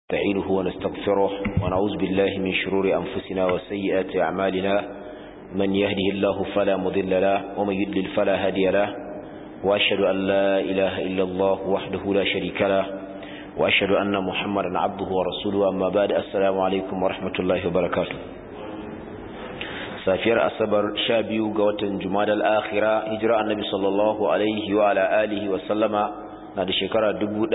نستعينه ونستغفره ونعوذ بالله من شرور أنفسنا وسيئات أعمالنا من يهده الله فلا مضل له ومن يدلل فلا هادي له وأشهد أن لا إله إلا الله وحده لا شريك له وأشهد أن محمدا عبده ورسوله أما بعد السلام عليكم ورحمة الله وبركاته safiyar asabar sha biyu ga watan jumadal akhira hijira annabi sallallahu alaihi wa ala alihi wa sallama na da shekara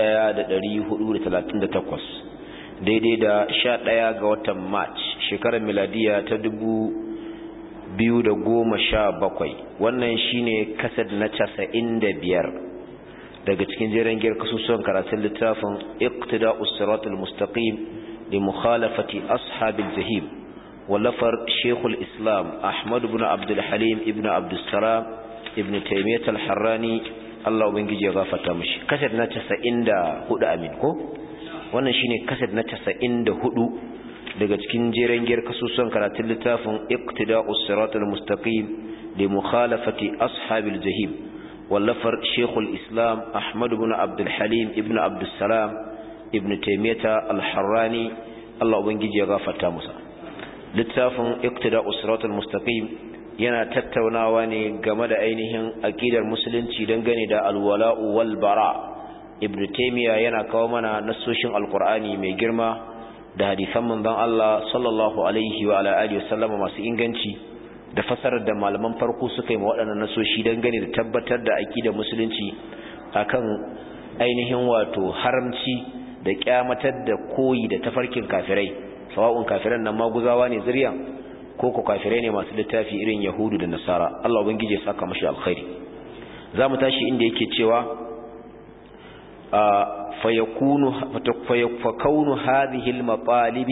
1438 daidai da sha ɗaya ga watan march shekarar miladiya ta dubu biyu da goma sha bakwai wannan shine kasad na casa'in da biyar daga cikin jeren giyar kasusuwan karatun littafin iqtida usratul mustaqim li mukhalafati ashabil jahim wallafar shekul islam ahmad ibn abdul halim ibn abdul salam ibn taymiyyah al-harrani Allah ubangiji ya gafarta mishi kasad na 94 amin ko wannan shine kasad na 94 daga cikin jeren giyar kasusuwan karatun littafin iqtida'us siratal mustaqim li mukhalafati ashabil jahim wallafar shekul islam ahmad ibn abdul halim ibn abdul salam ibn taymiyyah al-harrani Allah ubangiji ya gafarta musa littafin iqtida'us siratal mustaqim yana tattaunawa ne game da ainihin aqidar musulunci dangane da alwala'u wal bara ibn taymiya yana kawo mana nasoshin alqur'ani mai girma da hadisan manzon Allah sallallahu alaihi wa ala alihi wasallam masu inganci da fasarar da malaman farko suka yi waɗannan nasoshi dangane da tabbatar da aqidar musulunci akan ainihin wato haramci da kyamatar da koyi da tafarkin kafirai sawa'un kafiran nan maguzawa ne zuriyan ko ko kafirai ne masu littafi irin yahudu da nasara Allah ubangije saka mashi alkhairi zamu tashi inda yake cewa fayakunu fakaunu hadhihi almatalib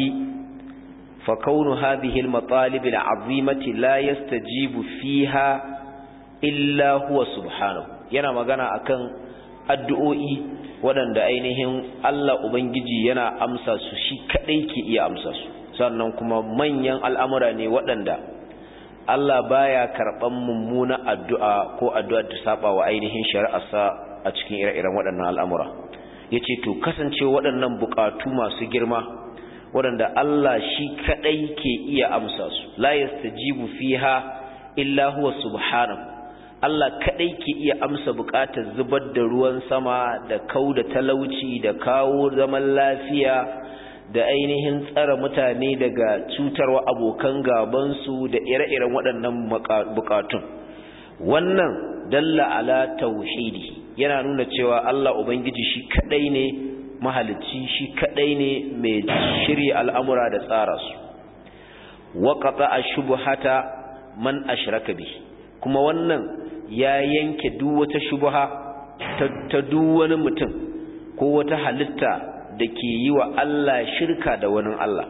fakaunu hadhihi almatalib alazimati la yastajibu fiha illa huwa subhanahu yana magana akan addu'o'i waɗanda ainihin Allah ubangiji yana amsa su shi kadai ke iya amsa su sannan kuma manyan al'amura ne waɗanda Allah baya karɓan mummuna addu'a ko addu'a ta saba wa ainihin shari'arsa a cikin ire-iren waɗannan al'amura ya ce to kasance waɗannan buƙatu masu girma waɗanda Allah shi kaɗai ke iya amsa su la yastajibu fiha illa huwa subhanahu Allah kaɗai ke iya amsa buƙatar zubar da ruwan sama da kau da talauci da kawo zaman lafiya da ainihin tsara mutane daga cutarwa abokan gabansu da ire-iren waɗannan bukatun wannan dalla ala tauhidi yana nuna cewa Allah ubangiji shi kadai ne mahalicci shi kadai ne mai shirya al'amura da tsara su waqata ashubhata man ashraka bi kuma wannan ya yanke duk wata shubha ta duk wani mutum ko wata halitta da ke yi wa Allah shirka da wani Allah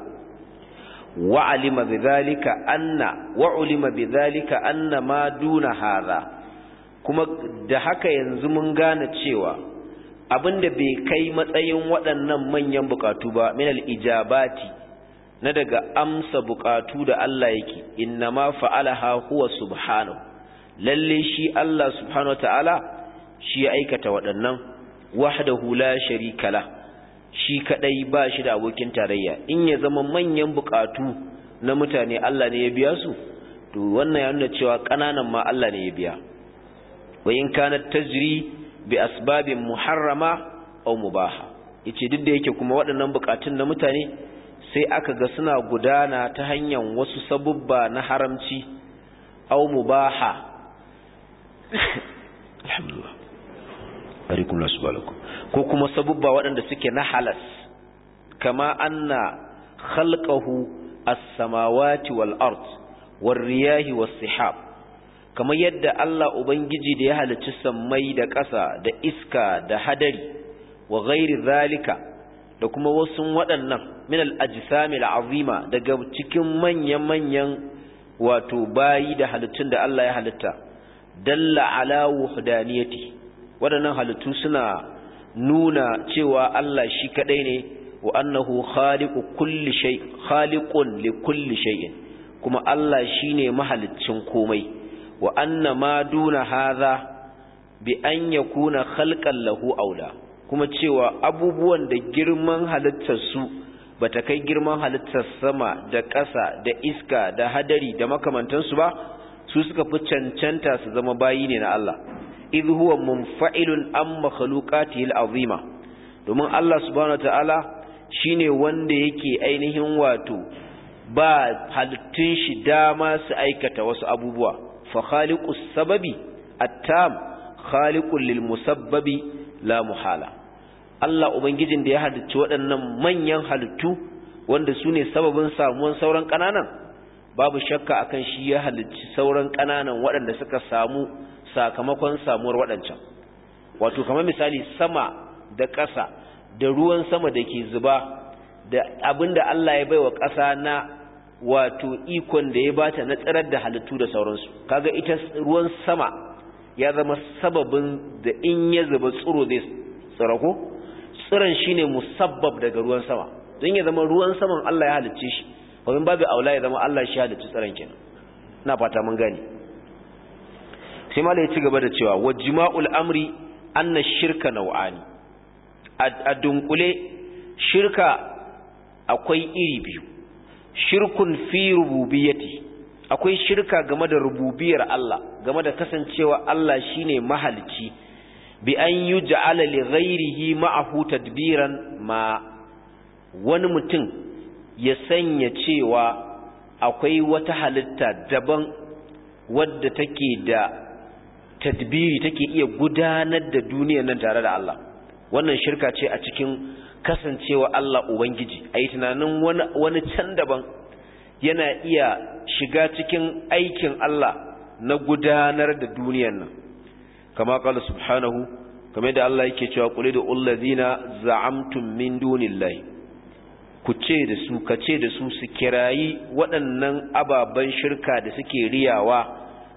wa'alima bidhalika anna wa'ulima bidhalika anna ma duna hadha kuma da haka yanzu mun gane cewa abinda bai kai matsayin waɗannan manyan bukatu ba min al-ijabati na daga amsa bukatu da Allah yake innama fa'alaha huwa subhanahu lalle shi Allah subhanahu ta'ala shi ya aikata waɗannan wahdahu la sharika lahu shi kadai ba shi da abokin tarayya in ya zama manyan bukatu na mutane Allah ne ya biya su to wannan ya nuna cewa kananan ma Allah ne ya biya wa in kanat tajri bi asbabin muharrama aw mubaha yace duk da yake kuma waɗannan bukatun na mutane sai aka ga suna gudana ta hanyar wasu sabubba na haramci aw mubaha alhamdulillah barikum lasbalakum ko kuma sabubba waɗanda suke na halas kama anna khalqahu as-samawati wal ard war riyahi was sihab kamar yadda Allah ubangiji da ya halicci sammai da ƙasa da iska da hadari wa ghairi zalika da kuma wasu waɗannan min al-ajsami al-azima daga cikin manyan-manyan wato bayi da halittun da Allah ya halitta dalla ala wuhdaniyati waɗannan halittu suna nuna cewa Allah shi kadai ne wa annahu khaliqu kulli shay khaliqun li kulli shay'in kuma Allah shine mahaliccin komai wa anna ma duna hadha bi an yakuna khalqan lahu aula kuma cewa abubuwan da girman halittarsu ba ta kai girman halittar sama da ƙasa da iska da hadari da makamantansu ba su suka fi cancanta su zama bayi ne na Allah idh huwa munfa'ilun an makhluqatihi al'azima domin Allah subhanahu wataala shine wanda yake ainihin wato ba halittun shi dama su aikata wasu abubuwa fa khaliqus sababi at-tam khaliqul lil musabbabi la muhala Allah ubangijin da ya halicci waɗannan manyan halittu wanda su ne sababin samuwan sauran ƙananan babu shakka akan shi ya halicci sauran ƙananan waɗanda suka samu sakamakon samuwar waɗancan wato kamar misali sama da ƙasa da ruwan sama da ke zuba da abinda Allah ya baiwa ƙasa na wato ikon da ya bata na tsirar da halittu da sauransu kaga ita ruwan sama ya zama sababin da in ya zuba tsiro zai tsira ko tsiron shine musabbab daga ruwan sama don ya zama ruwan saman Allah ya halicce shi domin babu aula ya zama Allah shi halicci tsiron kenan ina fata mun gane sai mala ya ci gaba da cewa wa jima'ul amri anna shirka nau'ani a dunkule shirka akwai iri biyu shirkun fi rububiyyati akwai shirka game da rububiyar Allah game da kasancewa Allah shine mahalicci bi an yuj'ala li ghairihi ma'ahu tadbiran ma wani mutum ya sanya cewa akwai wata halitta daban wadda take da tadbiri take iya gudanar da duniyar nan tare da Allah wannan shirka ce a cikin kasancewa Allah Ubangiji a yi tunanin wani can daban yana iya shiga cikin aikin Allah na gudanar da duniyar nan kama kala subhanahu kamar da Allah yake cewa kule da ullazina za'amtum min dunillahi ku ce da su ka ce da su su kirayi waɗannan ababen shirka da suke riyawa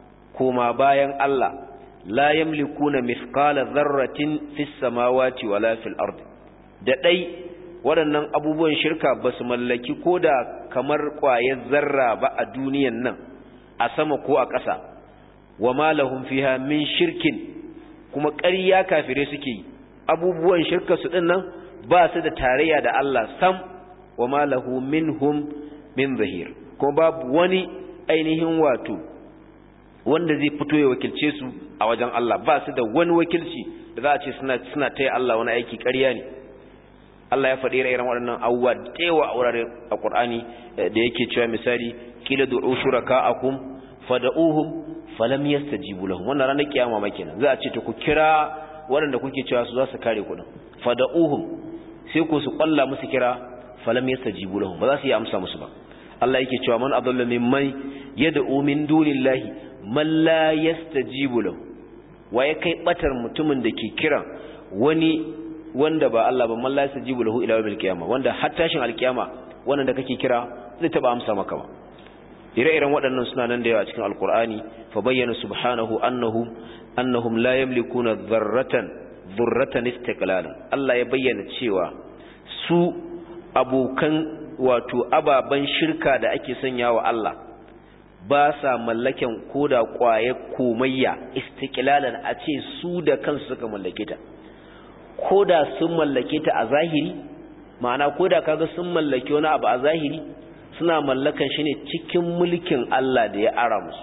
koma bayan Allah la yamlikuna mithqala dharratin fis samawati wala fil ardi da dai waɗannan abubuwan shirka ba su mallaki koda kamar ƙwayar zarra ba a duniyan nan a sama ko a ƙasa wa ma lahum fiha min shirkin kuma ƙarya kafire suke yi abubuwan shirka su din nan ba su da tarayya da Allah sam wa ma lahu minhum min zahir kuma babu wani ainihin wato wanda zai fito ya wakilce su a wajen Allah ba su da wani wakilci da za a ce suna suna taya Allah wani aiki ƙarya ne Allah ya faɗi irin waɗannan abubuwa da yawa a wurare a Qur'ani da yake cewa misali kila du'u shuraka'akum fad'uhum falam yastajibu lahum wannan ranar kiyama ma kenan za a ce to ku kira waɗanda kuke cewa su za su kare ku din fad'uhum sai ku su kwalla musu kira falam yastajibu lahum ba za su yi amsa musu ba Allah yake cewa man adalla mimman yad'u min dunillahi man la yastajibu lahu waye kai batar mutumin da ke kiran wani wanda ba Allah ba man la yastajibu lahu ila yawmil qiyama wanda har tashin alkiyama wannan da kake kira zai taba amsa maka ba ire-iren waɗannan suna nan da yawa cikin alkur'ani fa bayyana subhanahu annahum annahum la yamlikuna dharratan dhurratan istiqlalan Allah ya bayyana cewa su abokan wato ababan shirka da ake sanya wa Allah ba sa mallaken koda kwaye komayya istiqlalan a ce su da kansu suka mallake ta koda sun mallake ta a zahiri ma'ana koda kaga sun mallake wani abu a zahiri suna mallakan shi ne cikin mulkin Allah da ya ara musu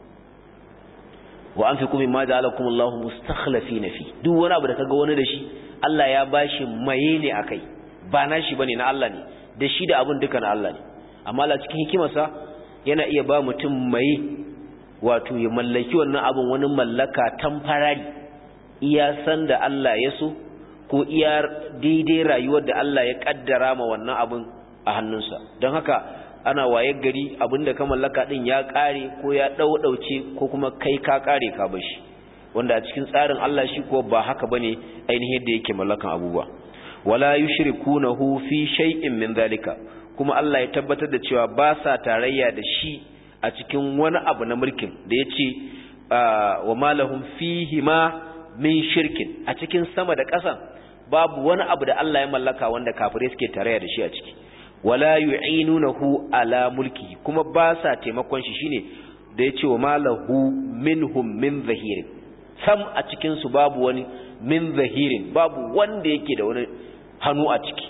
wa anfiqu mimma ja'alakum Allahu mustakhlifina fi duk wani abu da kaga wani da shi Allah ya bashi maye ne akai ba na shi bane na Allah ne da shi da abun duka na Allah ne amma Allah cikin hikimarsa yana iya ba mutum maye wato ya mallaki wannan abun wani mallaka tamfarari iya san da Allah ya so ko iya daidai rayuwar da Allah ya kaddara ma wannan abun a hannunsa don haka ana waye gari abinda ka mallaka din ya kare ko ya daudauce ko kuma kai ka kare ka bashi wanda a cikin tsarin Allah shi ko ba haka bane ainihin da yake mallakan abubuwa wala yushrikunahu fi shay'in min zalika kuma Allah ya tabbatar da cewa ba sa tarayya da shi a cikin wani abu na mulkin da yace wa malahum fihi ma min shirkin a cikin sama da ƙasa babu wani abu da Allah ya mallaka wanda kafirai suke tarayya da shi a ciki wala yu'inunahu ala mulki kuma ba sa taimakon shi shine da yace wa malahu minhum min zahir sam a cikin su babu wani min zahirin babu wanda yake da wani hannu a ciki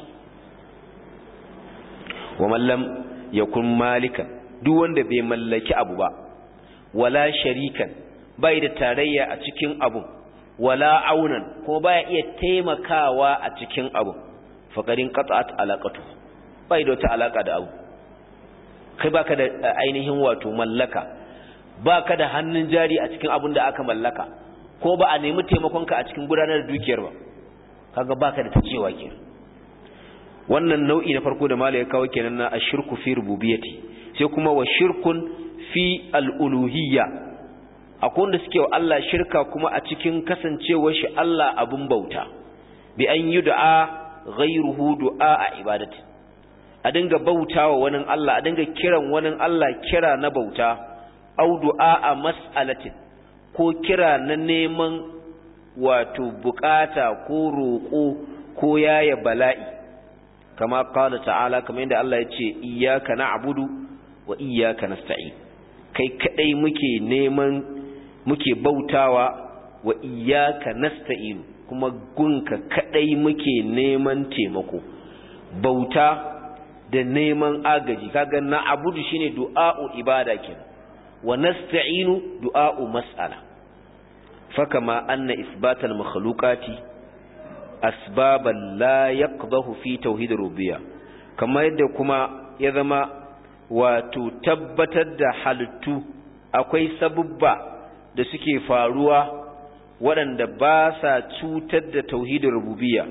wa mallam yakun malikan duk wanda bai mallaki abu ba wala sharikan bai da tarayya a cikin abu wala aunan ko baya iya taimakawa a cikin abu faqarin qat'at alaqatu bai da wata alaka da abu kai baka da ainihin wato mallaka baka da hannun jari a cikin abun da aka mallaka ko ba a nemi taimakonka a cikin gudanar da dukiyar ba kaga baka da tacewa kenan wannan nau'i na farko da malai ya kawo kenan na ashirku fi rububiyyati sai kuma wa shirkun fi al-uluhiyya akwai wanda suke wa Allah shirka kuma a cikin kasancewar shi Allah abun bauta bi an yud'a ghayruhu du'a a ibadati a dinga bautawa wani Allah a dinga kiran wani Allah kira na bauta au du'a a mas'alatin ko kira na neman wato bukata ko roƙo ko yaya bala'i kama qala ta'ala kamar yadda Allah ya ce iyyaka na'budu wa iyyaka nasta'in kai kadai muke neman muke bautawa wa iyyaka nasta'in kuma gunka kadai muke neman taimako bauta da neman agaji kaga na'budu shine du'a'u ibada kenan wa nasta'inu du'a'u mas'ala fakama anna isbatal makhluqati asbaban la yaqdahu fi tauhid rububiyya kamar yadda kuma ya zama wato tabbatar da halittu akwai sabubba da suke faruwa waɗanda ba sa cutar da tauhidin rububiyya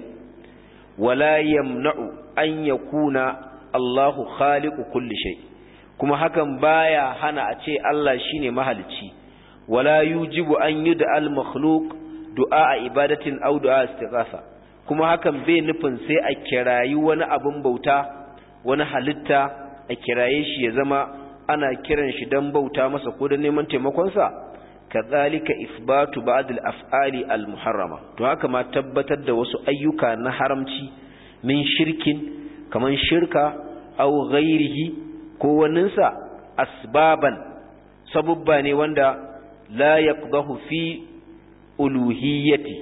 wala yamna'u an yakuna Allahu khaliqu kulli shay kuma hakan baya hana a ce Allah shine mahalicci wala yujibu an yud'a al-makhluq du'a ibadatin aw du'a istighatha kuma hakan bai nufin sai a kirayi wani abin bauta wani halitta a kiraye shi ya zama ana kiran shi dan bauta masa ko da neman taimakon sa kadhalika isbatu ba'd al-af'ali al-muharrama to haka ma tabbatar da wasu ayyuka na haramci min shirkin kaman shirka aw ghairihi ko waninsa asbaban sabubba ne wanda la yaqdahu fi uluhiyyati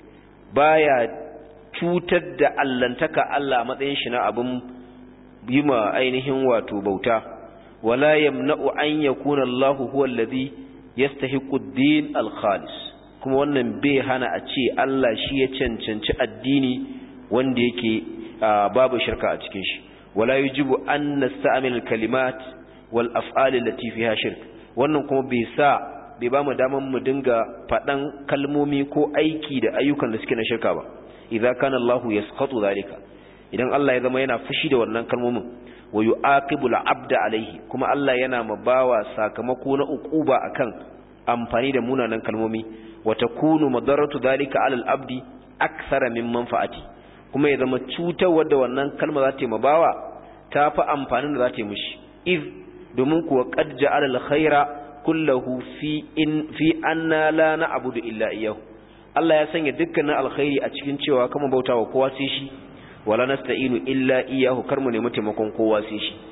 baya cutar da allantaka Allah a matsayin shi na abin yima ainihin wato bauta wala yamna'u an yakuna Allah huwa alladhi yastahiqu ad-din al-khalis kuma wannan bai hana a ce Allah shi ya cancanci addini wanda yake babu shirka a cikin shi wala yujibu an nasta'mil al-kalimat wal af'al allati fiha shirk wannan kuma bai sa bai ba mu daman mu dinga faɗan kalmomi ko aiki da ayyukan da suke na shirka ba idza kana Allahu yasqatu zalika idan Allah ya zama yana fushi da wannan kalmomin wa yu'aqibu al-'abda alayhi kuma Allah yana mabawa sakamako na uquba akan amfani da munanan kalmomi wa takunu madarratu zalika 'ala al-'abdi akthara min manfa'ati kuma ya zama cutarwar da wannan kalma za ta yi mabawa ta fi amfanin da za ta yi mishi iz domin kuwa qad ja'ala al-khaira kullahu fi in fi anna la na'budu illa iyyahu Allah ya sanya dukkanin alkhairi a cikin cewa kama bautawa kowa sai shi wala nasta'inu illa iyyahu kar mu nemi taimakon kowa sai shi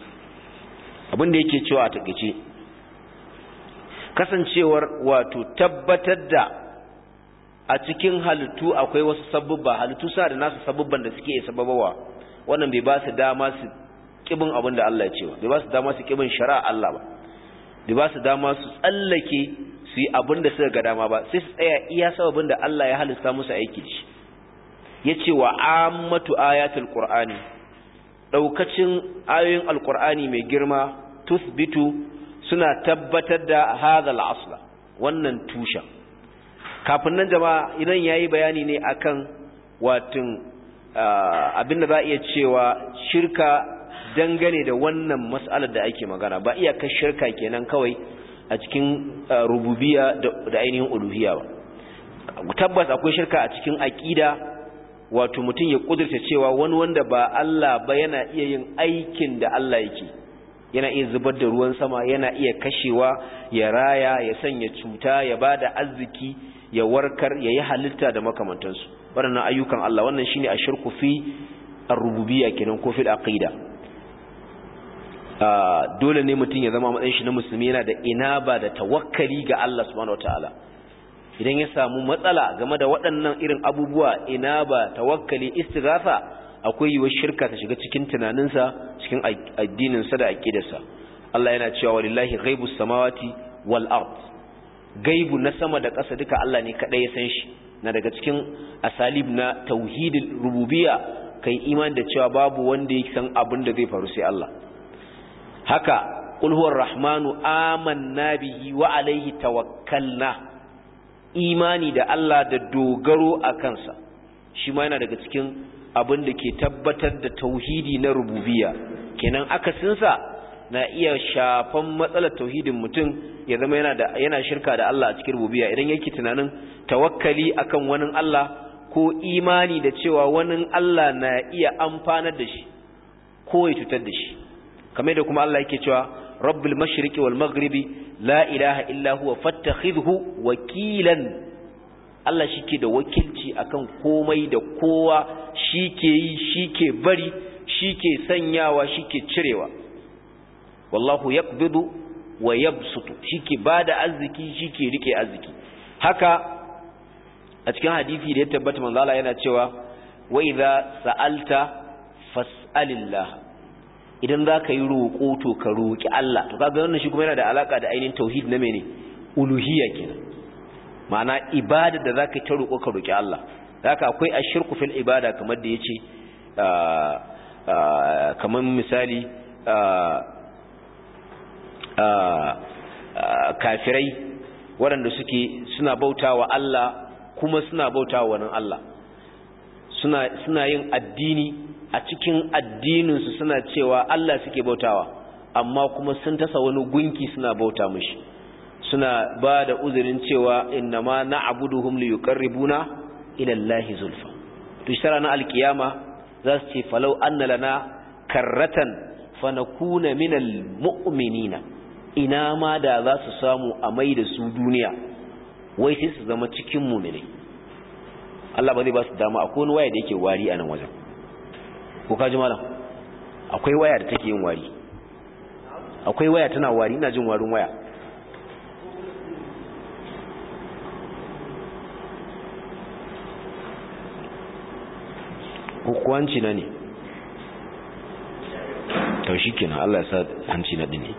abin da yake cewa a takeice kasancewar wato tabbatar da a cikin halittu akwai wasu sabubba halittu suna da nasu sabubban da suke sababawa wannan bai ba su dama su kibin abin da Allah ya ce ba bai ba su dama su kibin shari'a Allah ba bai ba su dama su tsallake su yi abin da suka ga dama ba sai su tsaya iya sababin da Allah ya halista musu aiki da shi ya ce wa ammatu ayatul qur'ani daukacin ayoyin alqur'ani mai girma tusbitu suna tabbatar da hadha al-asla wannan tushen kafin nan jama'a idan yayi bayani ne akan watin abinda za iya cewa shirka dangane da wannan mas'alar da ake magana ba iyakar shirka kenan kawai a cikin rububiya da ainihin uluhiyya ba tabbas akwai shirka a cikin aqida wato mutum ya kudurta cewa wani wanda ba Allah ba yana iya yin aikin da Allah yake yana iya zubar da ruwan sama yana iya kashewa ya raya ya sanya cuta ya bada arziki ya warkar ya yi halitta da makamantansu waɗannan ayyukan Allah wannan shine ashirku fi ar-rububiyya kenan ko fil aqida dole ne mutum ya zama matsayin shi na musulmi yana da inaba da tawakkali ga Allah subhanahu wataala idan ya samu matsala game da waɗannan irin abubuwa ina ba tawakkali istighatha akwai yiwuwar shirka ta shiga cikin tunaninsa cikin addininsa da aqidarsa Allah yana cewa walillahi ghaibus samawati wal ard gaibu na sama da ƙasa duka Allah ne kadai ya san shi na daga cikin asalib na tauhidul rububiyya kai iman da cewa babu wanda ya san abin da zai faru sai Allah haka qul huwar rahmanu amanna bihi wa alaihi tawakkalna imani da Allah da dogaro a kansa shi ma yana daga cikin abin da ke tabbatar da tauhidi na rububiyya kenan akasinsa na iya shafan matsalar tauhidin mutum ya zama yana da yana shirka da Allah a cikin rububiyya idan yake tunanin tawakkali akan wani Allah ko imani da cewa wani Allah na iya amfanar da shi ko ya cutar da shi kamar da kuma Allah yake cewa rabbul mashriqi wal maghribi la ilaha illa huwa fattakhidhu wakilan Allah shike da wakilci akan komai da kowa shike yi shike bari shike sanyawa shike cirewa wallahu yaqbidu wa yabsutu shike bada arziki shike rike arziki haka a cikin hadisi da ya tabbata manzo Allah yana cewa wa idza sa'alta fas'alillah idan zaka yi roƙo to ka roki Allah to kaga wannan shi kuma yana da alaka da ainihin tauhid na mene uluhiyya kenan ma'ana ibada da zaka ta roƙo ka roki Allah haka akwai ashirku fil ibada kamar da yace kamar misali kafirai waɗanda suke suna bautawa Allah kuma suna bautawa wani Allah suna suna yin addini a cikin addininsu suna cewa Allah suke bautawa amma kuma sun tasa wani gunki suna bauta mishi suna ba da uzurin cewa innama na'buduhum liyuqarribuna ila Allahi zulfa to shara na alkiyama za su ce falau anna lana karratan fanakuna minal mu'minina ina ma da za su samu a mai da su duniya wai sai su zama cikin mu'minai Allah ba zai ba su dama akwai wani waya da yake wari a nan wajen ko ka ji malam akwai waya da take yin wari akwai waya tana wari ina jin warin waya hukuwanci na ne taushi kenan Allah ya sa hanci na dini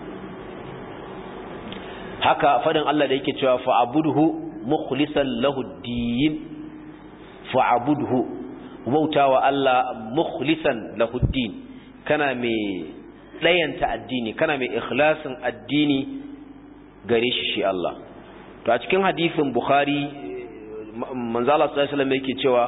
haka fadin Allah da yake cewa fa'abudhu mukhlisan lahu din fa'abudhu bautawa Allah mukhlisan lahu din kana mai dayanta addini kana mai ikhlasin addini gare shi shi Allah to a cikin hadisin Bukhari manzo Allah sallallahu alaihi wasallam yake cewa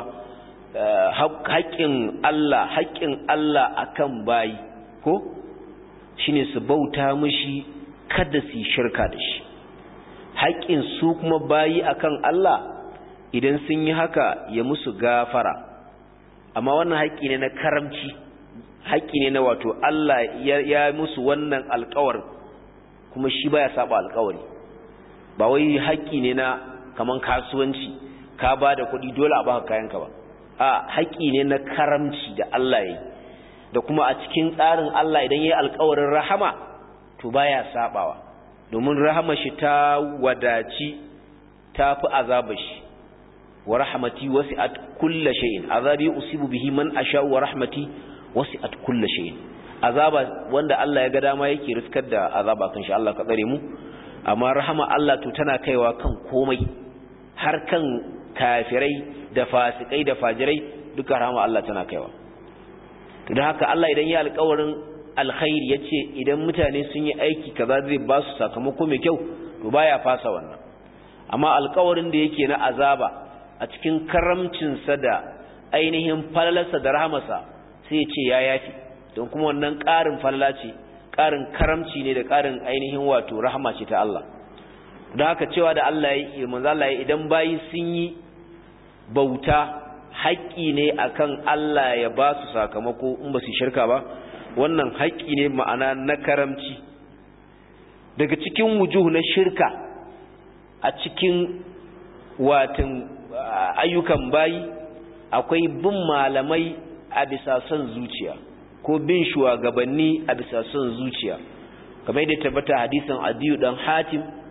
haƙƙin Allah haƙƙin Allah akan bayi ko shine su bauta mishi kada su shirka da shi haƙƙin su kuma bayi akan Allah idan sun yi haka ya musu gafara amma wannan haƙƙi ne na karamci haƙƙi ne na wato Allah ya musu wannan alƙawar kuma shi baya saba alƙawari ba wai haƙƙi ne na kaman kasuwanci ka ba da kuɗi dole a baka kayanka ba a haƙƙi ne na karamci da Allah ya da kuma a cikin tsarin Allah idan ya yi alƙawarin rahama to baya sabawa domin rahama shi ta wadaci ta fi azaba shi wa rahmati wasi'at kulla shay'in azabi usibu bihi man asha wa rahmati wasi'at kulla shay'in azaba wanda Allah ya ga dama yake riskar da azaba kan shi Allah ka tsare mu amma rahama Allah to tana kaiwa kan komai har kan kafirai da fasikai da fajirai duka rahama Allah tana kaiwa to don haka Allah idan ya alƙawarin alkhairi yace idan mutane sun yi aiki kaza zai ba su sakamako mai kyau to baya fasa wannan amma alƙawarin da yake na azaba a cikin karamcin sa da ainihin falalarsa da rahamarsa sai ya ce ya yafi don kuma wannan ƙarin falala ce ƙarin karamci ne da ƙarin ainihin wato rahama ce ta Allah don haka cewa da Allah ya yi manzo Allah ya idan bayi sun yi bauta haƙƙi ne akan Allah ya ba su sakamako in ba su shirka ba wannan haƙƙi ne ma'ana na karamci daga cikin wujuh na shirka a cikin watan ayyukan bayi akwai bin malamai a bisa son zuciya ko bin shugabanni a bisa son zuciya kamar da tabbata hadisin adiyu dan hatim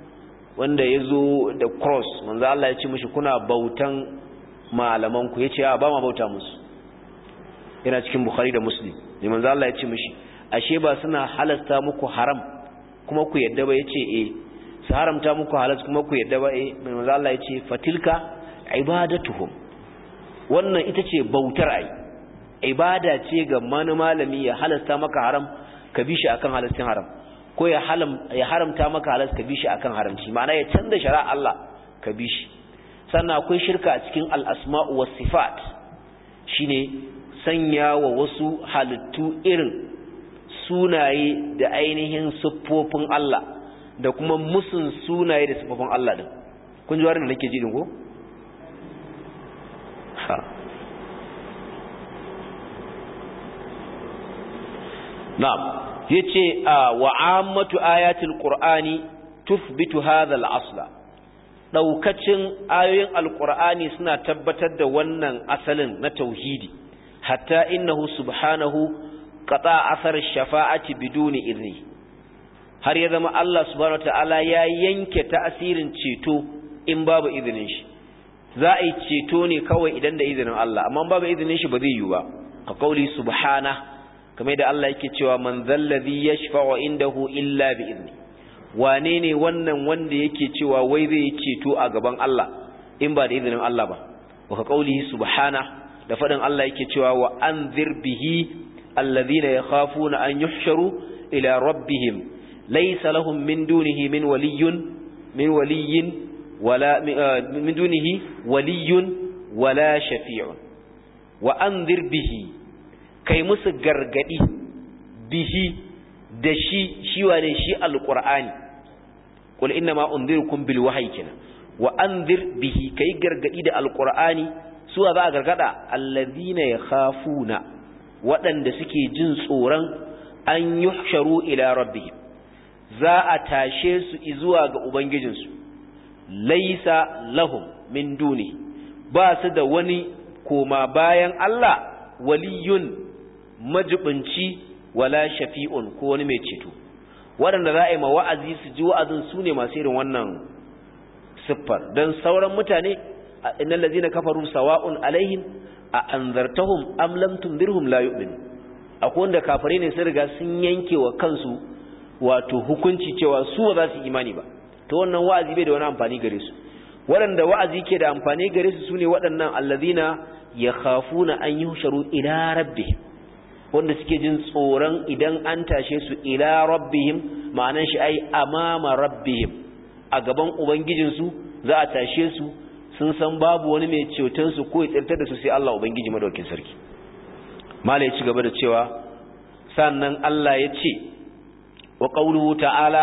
wanda ya zo da cross manzo Allah ya ce mishi kuna bautan malamanku ya ce ba ma bauta musu yana cikin bukhari da muslim ne manzo Allah ya ce mishi ashe ba suna halasta muku haram kuma ku yadda ba yace eh su haramta muku halas kuma ku yadda ba eh manzo Allah ya ce fatilka ibadatuhum wannan ita ce bautar ai ibada ce ga mani malami ya halasta maka haram ka bi shi akan halastin haram ko ya haramta maka halas ka bi shi akan haramci ma'ana ya canza shari'a Allah ka bi shi sannan akwai shirka a cikin al-asma'u was sifat shine sanya wa wasu halittu irin sunaye da ainihin siffofin Allah da kuma musun sunaye da siffofin Allah din kun ji warin da nake ji din ko ha na'am yace wa ammatu ayatil qur'ani tuthbitu hadha al-asla daukacin ayoyin alqur'ani suna tabbatar da wannan asalin na tauhidi hatta innahu subhanahu qata athar shafa'ati biduni idni har ya zama Allah subhanahu wataala ya yanke ta'asirin ceto in babu izinin shi za a yi ceto ne kawai idan da izinin Allah amma babu izinin shi ba zai yi ba ka kauli subhanahu kamar da Allah yake cewa man zallazi yashfa'u indahu illa bi izni wane ne wannan wanda yake cewa wai zai ceto a gaban Allah in ba da izinin Allah ba wa ka qaulihi subhana da fadin Allah yake cewa wa anzir bihi alladhina yakhafuna an yuhsharu ila rabbihim laysa lahum min dunihi min waliyyun min waliyyin wala min dunihi waliyyun wala shafi'un wa anzir bihi kai musu gargadi bihi da shi shi wane shi alqur'ani qul inna ma unzirukum bil wahyi kina wa anzir bihi kai gargadi da alqur'ani su za a gargada allazina yakhafuna waɗanda suke jin tsoron an yuhsharu ila rabbihim za a tashe su zuwa ga ubangijinsu laisa lahum min duni ba su da wani koma bayan Allah waliyun majibinci wala shafi'un ko wani mai ceto waɗanda za a yi ma wa'azi su ji wa'azin su ne masu irin wannan siffar don sauran mutane innal ladzina kafaru sawa'un alaihim a anzartahum am lam tundirhum la yu'min akwai wanda kafare ne sun riga sun yanke wa kansu wato hukunci cewa su ba za su imani ba to wannan wa'azi bai da wani amfani gare su waɗanda wa'azi ke da amfani gare su sune waɗannan allazina yakhafuna an yuhsharu ila rabbihim wanda suke jin tsoron idan an tashe su ila rabbihim ma'anan shi ai amama rabbihim a gaban ubangijinsu za a tashe su sun san babu wani mai ceton su ko ya tsirtar da su sai Allah ubangiji madaukin sarki mala ya ci gaba da cewa sannan Allah ya ce wa qawluhu ta'ala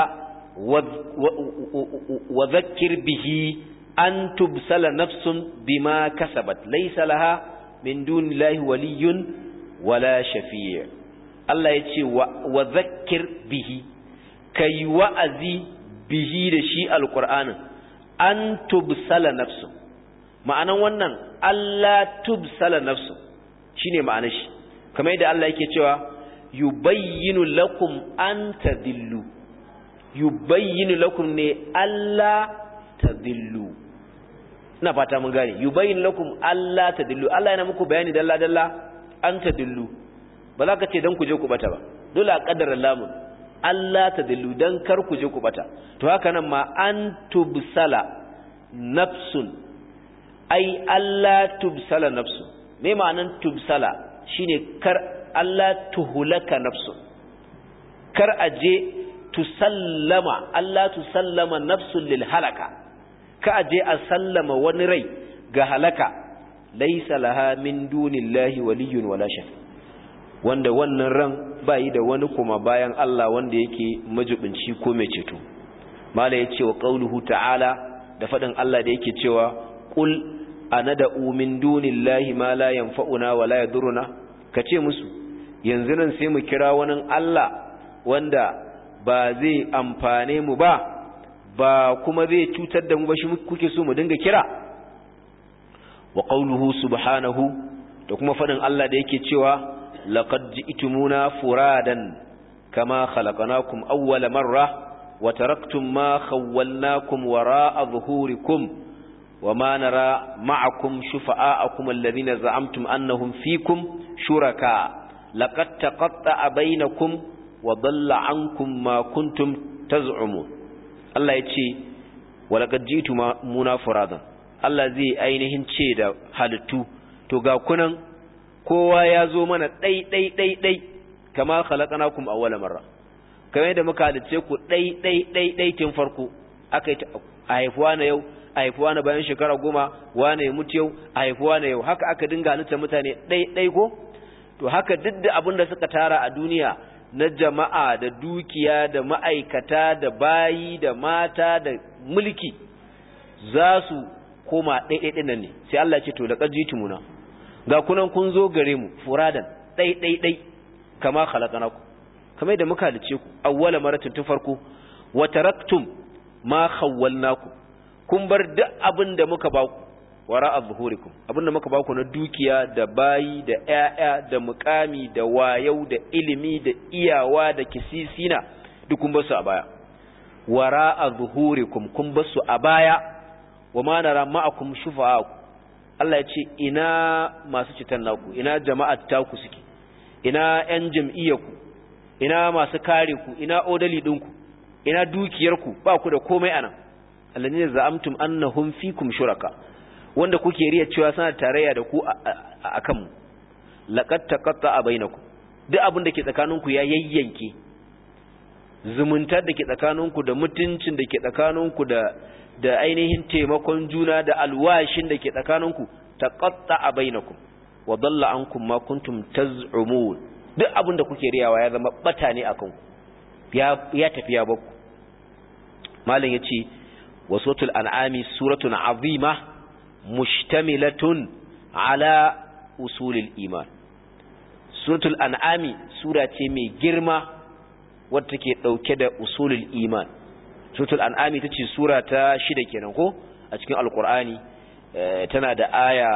wa dhakkir bihi an tubsala nafsun bima kasabat laysa laha min dunillahi waliyyun wala shafi'a Allah ya ce wa dhakkir bihi kai wa'azi bihi da shi alqur'anin an tubsala nafsun ma'anan wannan Allah tubsala nafsu shine ma'anar shi kamar yadda Allah yake cewa yubayyinu lakum an tadillu yubayyinu lakum ne Allah tadillu ina fata mun gane yubayyinu lakum Allah tadillu Allah yana muku bayani dalla dalla an tadillu ba za ka ce dan ku je ku bata ba dole a kaddara lamun Allah tadillu dan kar ku je ku bata to haka nan ma an tubsala nafsun ai Allah tubsala nafsu me ma'anan tubsala shine kar Allah tuhulaka nafsu kar aje tusallama Allah tusallama nafsun lil halaka ka aje a sallama wani rai ga halaka laysa laha min dunillahi waliyyun wala shafi wanda wannan ran bayi da wani kuma bayan Allah wanda yake majibinci ko mai ceto mala yace wa qauluhu ta'ala da fadin Allah da yake cewa qul anada'u min dunillahi ma la yanfa'una wa la yadurruna kace musu yanzu nan sai mu kira wani Allah wanda ba zai amfane mu ba ba kuma zai cutar da mu ba shi kuke so mu dinga kira wa qawluhu subhanahu da kuma fadin Allah da yake cewa laqad ji'tumuna furadan kama khalaqnakum awwala marra wa taraktum ma khawwalnakum wara'a zuhurikum wa ma nara ma'akum shufa'akum alladhina za'amtum annahum fikum shuraka laqad taqatta'a bainakum wa dhalla 'ankum ma kuntum taz'umun Allah yace wa laqad jitu muna furadan Allah zai ainihin ce da halittu to ga kunan kowa ya zo mana ɗai ɗai ɗai ɗai kama khalaqnakum awwala marra kamar yadda muka halice ku ɗai ɗai ɗai ɗai tun farko aka yi a haifuwa na yau a haifuwa na bayan shekara goma wane ya mutu yau a haifuwa na yau haka aka dinga halitta mutane ɗai ɗai ko to haka duk da abin da suka tara a duniya na jama'a da dukiya da ma'aikata da bayi da mata da mulki za su koma ɗai ɗai nan ne sai Allah ce to da ƙajitumuna ga kunan kun zo gare mu furadan ɗai ɗai ɗai kama khalaqnakum kamar yadda muka halice ku awwala maratin tun farko wa taraktum ma khawwalnakum kun bar duk abin da muka ba ku wara zuhurikum abin da muka ba ku na dukiya da bayi da ƴaƴa da muƙami da wayau da ilimi da iyawa da kisisina duk kun bar su a baya wara zuhurikum kun bar su a baya wa ma nara ma'akum shufa'akum Allah ya ce ina masu citan naku ina jama'at taku suke ina ƴan jam'iyyarku ina masu kare ku ina odali ɗinku ina dukiyarku ba ku da komai anan alladhina za'amtum annahum fikum shuraka wanda kuke riya cewa suna tarayya da ku a kanmu laqad taqatta'a bainakum duk abin da ke tsakaninku ya yayyanke zumuntar da ke tsakaninku da mutuncin da ke tsakaninku da da ainihin taimakon juna da alwashin da ke tsakaninku taqatta'a bainakum wa dalla ankum ma kuntum taz'umun duk abin da kuke riyawa ya zama bata ne akan ku ya ya tafi ya bakku malam yace wasutul an'ami suratun azima mushtamilatun ala usulil iman suratul an'ami sura ce mai girma wadda take dauke da usulul iman suratul an'ami tace sura ta shida kenan ko a cikin alqur'ani tana da aya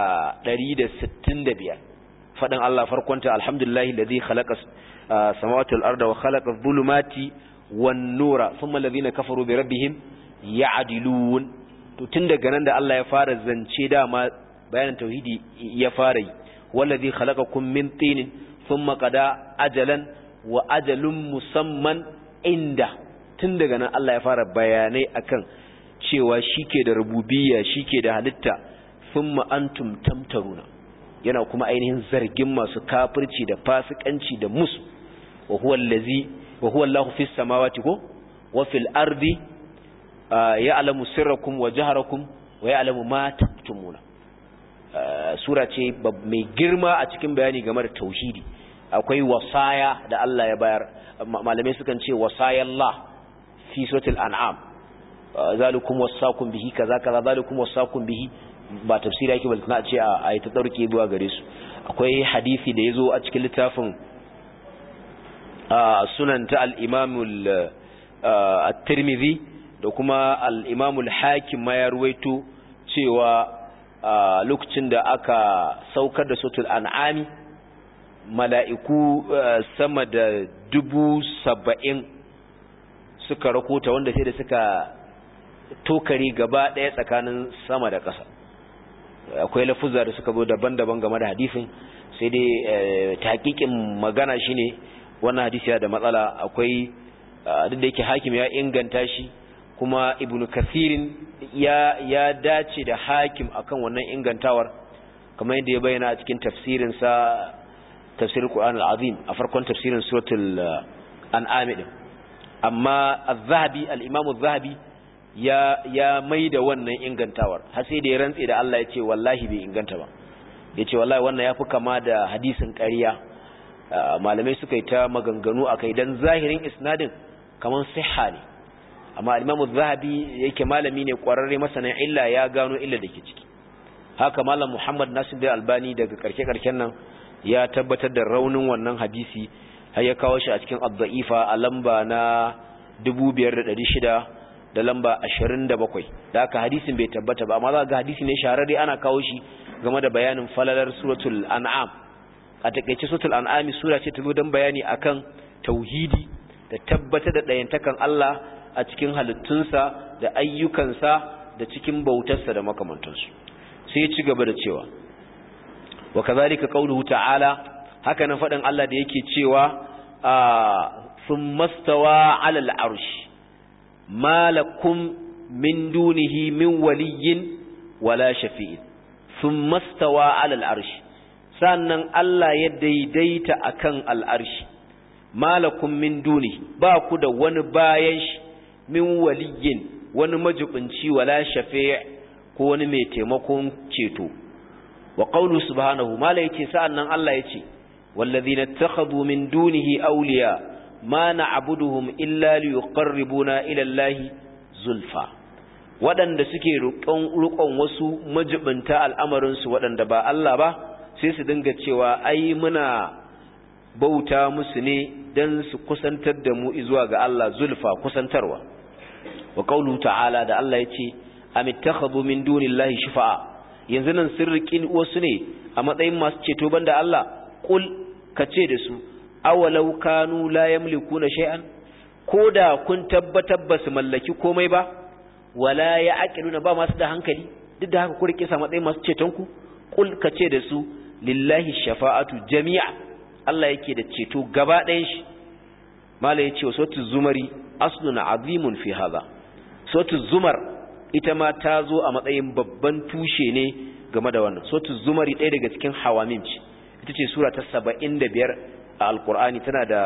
165 fadan Allah farkonta alhamdulillahi alladhi khalaqa samawati wal arda wa khalaqa adh-dhulumati wan nura thumma alladhina kafaru bi rabbihim ya'dilun to tun daga nan da Allah ya fara zance dama bayanin tauhidi ya fara yi wallazi khalaqakum min tinin thumma qada ajalan wa ajalun musamman inda tun daga nan Allah ya fara bayanai akan cewa shike da rububiyya shike da halitta thumma antum tamtaruna yana kuma ainihin zargin masu kafirci da fasikanci da musu wa huwa allazi wa huwa Allahu fis samawati ko wa fil ardi ya'lamu sirrakum wa jaharakum wa ya'lamu ma taktumuna sura ce mai girma a cikin bayani game da tauhidi akwai wasaya da Allah ya bayar malamai sukan ce wasayallah fi suratul an'am zalikum wasakum bihi kaza kaza zalikum wasakum bihi ba tafsiri yake balkana a ce a yi ta dauke zuwa gare su akwai hadisi da yazo a cikin littafin sunan ta al-imam at-tirmidhi da kuma al-imam al-hakim ma ya ruwaito cewa lokacin da aka saukar da suratul an'ami mala'iku sama da dubu saba'in suka rakota wanda sai da suka tokari gaba ɗaya tsakanin sama da ƙasa akwai lafuzza da suka zo daban-daban game da hadisin sai dai taƙiƙin magana shine wannan hadisi ya da matsala akwai duk da yake hakim ya inganta shi kuma ibnu kathirin ya ya dace da hakim akan wannan ingantawar kamar yadda ya bayyana a cikin tafsirin sa tafsir Qur'an al-Azim a farkon tafsirin suratul an'am din amma az-zahabi al-imam az-zahabi ya ya maida wannan ingantawar har sai da ya rantse da Allah ya ce wallahi bai inganta ba yace wallahi wannan yafi kama da hadisin ƙarya malamai suka yi ta maganganu akai dan zahirin isnadin kaman sihha ne amma al-Imam zahabi yake malami ne kwararre masanin illa ya gano illa da ke ciki haka malam Muhammad Nasir da Albani daga karke-karken nan ya tabbatar da raunin wannan hadisi har ya kawo shi a cikin ad-da'ifa a lamba na 5600 da lamba 27 da haka hadisin bai tabbata ba amma za ga hadisi ne shahararre ana kawo shi game da bayanin falalar suratul an'am a takeice suratul an'am sura ce ta zo don bayani akan tauhidi da tabbatar da dayantakan Allah a cikin halittunsa da ayyukansa da cikin bautarsa da makamantansu sai ya ci gaba da cewa wa kazalika qauluhu ta'ala haka nan fadin Allah da yake cewa thumma stawa 'ala al-'arsh malakum min dunihi min waliyyin wala shafi'in thumma stawa 'ala al-'arsh sannan Allah ya daidaita akan al-'arsh malakum min dunihi ba ku da wani bayan shi min waliyyin wani majibinci wala shafi' ko wani mai taimakon ceto wa qawlu subhanahu mala yace sa'annan Allah yace wallazina takhadhu min dunihi awliya ma na'buduhum illa liyuqarribuna ila Allahi zulfa waɗanda suke rukon wasu majibinta al'amarin su waɗanda ba Allah ba sai su dinga cewa ai muna bauta musu ne dan su kusantar da mu zuwa ga Allah zulfa kusantarwa wa qawlu ta'ala da Allah yace am ittakhadhu min dunillahi shufa'a yanzu nan sirrikin wasu ne a matsayin masu ceto banda Allah kul kace da su awalau kanu la yamlikuna shay'an koda kun tabbatar ba su mallaki komai ba wala ya'qiluna ba masu da hankali duk da haka ku rike sa matsayin masu ceton ku kul kace da su lillahi shafa'atu jami'a Allah yake da ceto gaba ɗayan shi mala yace wa sautu zumari aslun azimun fi hadha sautu zumar ita ma ta zo a matsayin babban tushe ne game da wannan sautu zumari ɗaya daga cikin hawamim ce ita ce sura ta saba'in da biyar a alkur'ani tana da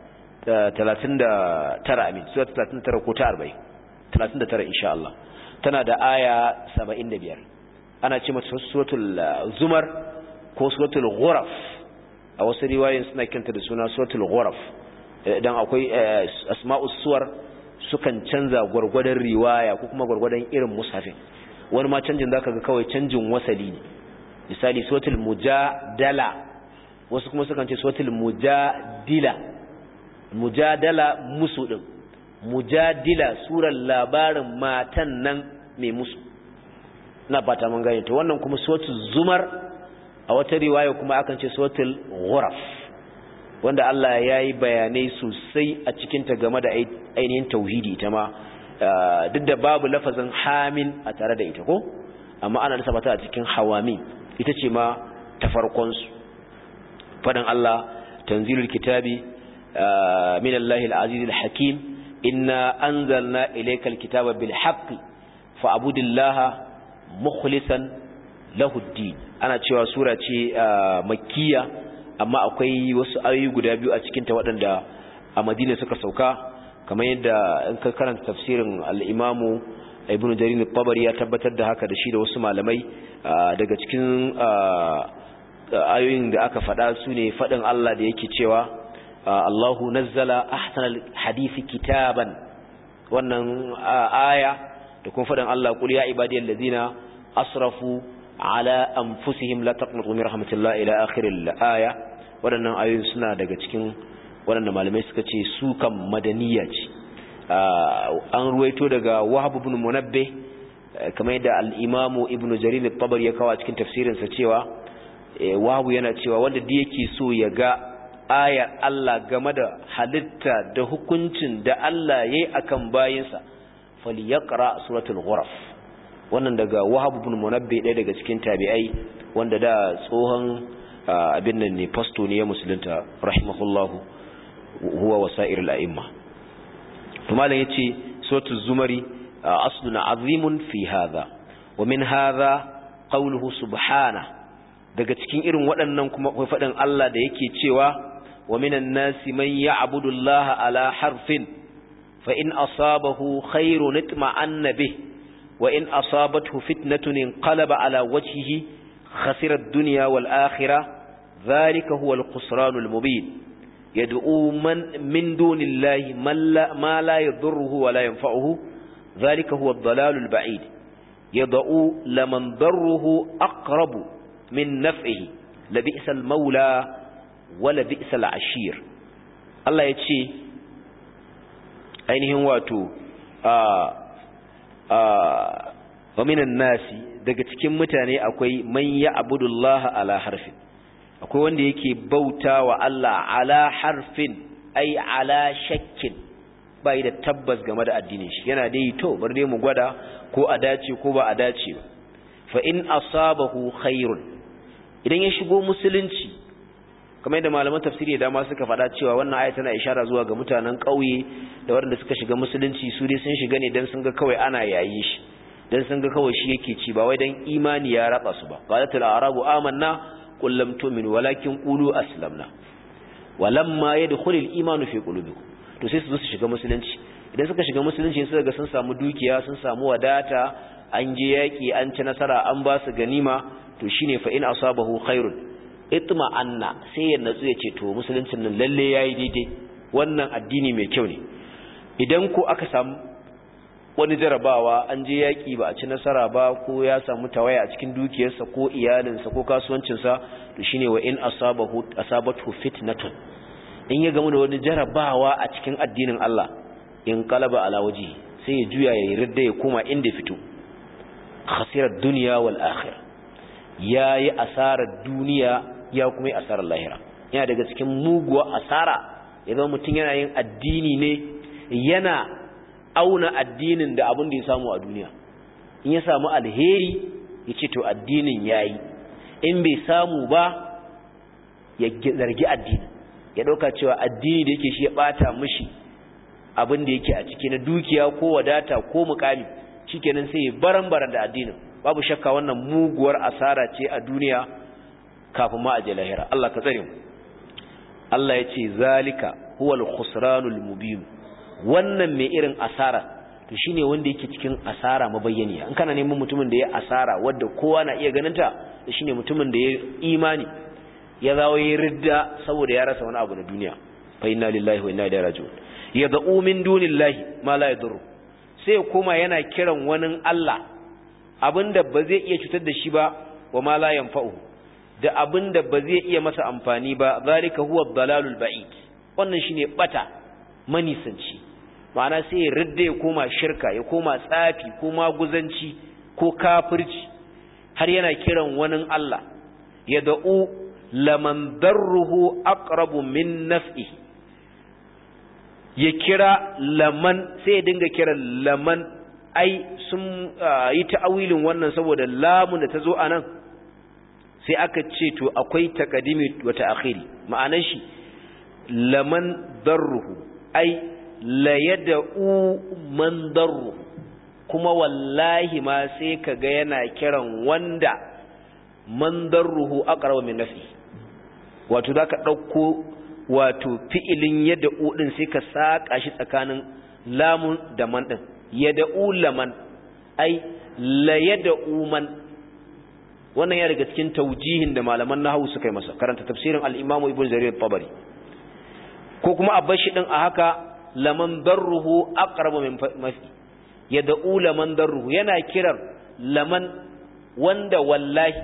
talatin da tara amin sura ta talatin da tara ko ta arba'in talatin da tara insha Allah tana da aya saba'in da biyar ana ce mata suratul zumar ko suratul ghuraf a wasu riwayoyin suna kanta da suna suratul ghuraf idan akwai asma'us suwar sukan canza gwargwadon riwaya ko kuma gwargwadon irin musafin wani ma canjin zaka ga kawai canjin wasali ne misali suratul mujadala wasu kuma sukan ce suratul mujadila mujadala musu din mujadila surar labarin matan nan mai musu na fata mun gane to wannan kuma suratul zumar a wata riwaya kuma akan ce suratul ghuraf wanda Allah ya yi bayanai sosai a cikinta game da ainihin tauhidi ita ma duk da babu lafazin hamin a tare da ita ko amma ana nasa mata a cikin hawami ita ce ma ta farkonsu faɗin Allah tanzilul kitabi min Allahil azizil hakim inna anzalna ilaykal kitaba bil haqqi fa'budillaha mukhlishan lahu din ana cewa sura ce makkiya amma akwai wasu ayoyi guda biyu a cikinta waɗanda a madina suka sauka kamar yadda in ka karanta tafsirin al'imamu ibn jarir al-tabari ya tabbatar da haka da shi da wasu malamai daga cikin ayoyin da aka faɗa su ne faɗin Allah da yake cewa Allahu nazzala ahsanal hadisi kitaban wannan aya da kuma faɗin Allah qul ya ibadiyal ladina asrafu ala anfusihim la taqnatu min rahmatillah ila akhir al-aya waɗannan ayoyin suna daga cikin waɗanda malamai suka ce su kan madaniya ce an ruwaito daga Wahab ibn Munabbih kamar yadda al-Imam Ibn Jarir al-Tabari ya kawo cikin tafsirinsa cewa Wahab yana cewa wanda da yake so ya ga ayar Allah game da halitta da hukuncin da Allah yayi akan bayinsa falyaqra suratul ghuraf wannan daga Wahab ibn Munabbih ɗaya daga cikin tabi'ai wanda da tsohon abin nan ne fasto ne ya musulunta rahimahullahu huwa wasa'ir al-a'imma to malam yace suratul zumari aslun azimun fi hadha wa min hadha qawluhu subhana daga cikin irin waɗannan kuma akwai faɗin Allah da yake cewa wa minan nasi man ya'budu Allah ala harfin fa in asabahu khairun itma'anna bih wa in asabathu fitnatun inqalaba ala wajhihi khasira ad-dunya wal akhirah ذلك هو الخسران المبين يدعو من من دون الله من لا ما لا يضره ولا ينفعه ذلك هو الضلال البعيد يدعو لمن ضره أقرب من نفعه لبئس المولى ولبئس العشير الله يتشي ainihin wato wa minan nasi daga cikin mutane akwai man ya abudullah ala harfin akwai wanda yake bauta wa Allah ala harfin ai ala shakkin bai da tabbas game da addinin shi yana dai to bar dai mu gwada ko a dace ko ba a dace ba fa in asabahu khairun idan ya shigo musulunci kamar yadda malaman tafsiri da dama suka faɗa cewa wannan aya tana ishara zuwa ga mutanen ƙauye da waɗanda suka shiga musulunci su dai sun shiga ne dan sun ga kawai ana yayi shi dan sun ga kawai shi yake ci ba wai dan imani ya raba su ba qalatul arabu amanna qul lam tu'minu walakin qulu aslamna walamma yadkhulul imanu fi qulubikum to sai su zo su shiga musulunci idan suka shiga musulunci suka ga sun samu dukiya sun samu wadata an je yaki an ci nasara an ba su ganima to shine fa in asabahu khairun itma anna sai ya natsu ya ce to musuluncin nan lalle yayi daidai wannan addini mai kyau ne idan ko aka samu wani jarabawa an je yaki ba a ci nasara ba ko ya samu tawaya a cikin dukiyarsa ko iyalinsa ko kasuwancinsa to shine wa in asabahu asabatu fitnatun in ya gamu da wani jarabawa a cikin addinin Allah in qalaba ala waji sai ya juya ya ridda ya koma inda fito khasirar dunya wal akhirah yayi asarar duniya ya kuma yi asarar lahira yana daga cikin muguwa asara idan mutum yana yin addini ne yana auna addinin da abin da ya samu a duniya in ya samu alheri ya ce to addinin yayi in bai samu ba ya zargi addinin ya ɗauka cewa addini da yake shi ya ɓata mishi abin da yake a ciki na dukiya ko wadata ko mukami shikenan sai ya baran-baran da addinin babu shakka wannan muguwar asara ce a duniya kafin ma a je lahira Allah ka tsare mu Allah ya ce zalika huwal khusranul mubin wannan mai irin asara to shine wanda yake cikin asara mabayyaniya in kana neman mutumin da ya asara wanda kowa na iya ganin ta shine mutumin da ya imani ya zawo ya ridda saboda ya rasa wani abu na duniya fa inna lillahi wa inna ilaihi raji'un yad'u min dunillahi ma la yadurru sai kuma yana kiran wani Allah abinda ba zai iya cutar da shi ba wa ma la yanfa'u da abinda ba zai iya masa amfani ba zalika huwa dalalul ba'id wannan shine bata manisanci ma'ana sai ya ridda ya koma shirka ya koma tsafi ko maguzanci ko kafirci har yana kiran wani Allah yad'u laman darruhu aqrabu min naf'i ya kira laman sai ya dinga kira laman ai sun yi ta'awilin wannan saboda lamun da ta zo anan sai aka ce to akwai taqdimi wa ta'khiri ma'anar shi laman darruhu ai la yad'u man darruhu kuma wallahi ma sai kaga yana kiran wanda man darruhu aqrabu min naf'i wato zaka dauko wato fi'ilin yad'u din sai ka saka shi tsakanin lamun da man din yad'u laman ai la yad'u man wannan ya daga cikin taujihin da malaman nahwu suka yi masa karanta tafsirin al-Imam Ibn Jarir al-Tabari ko kuma abashi din a haka laman darruhu aqrabu min mafi yad'u laman darruhu yana kiran laman wanda wallahi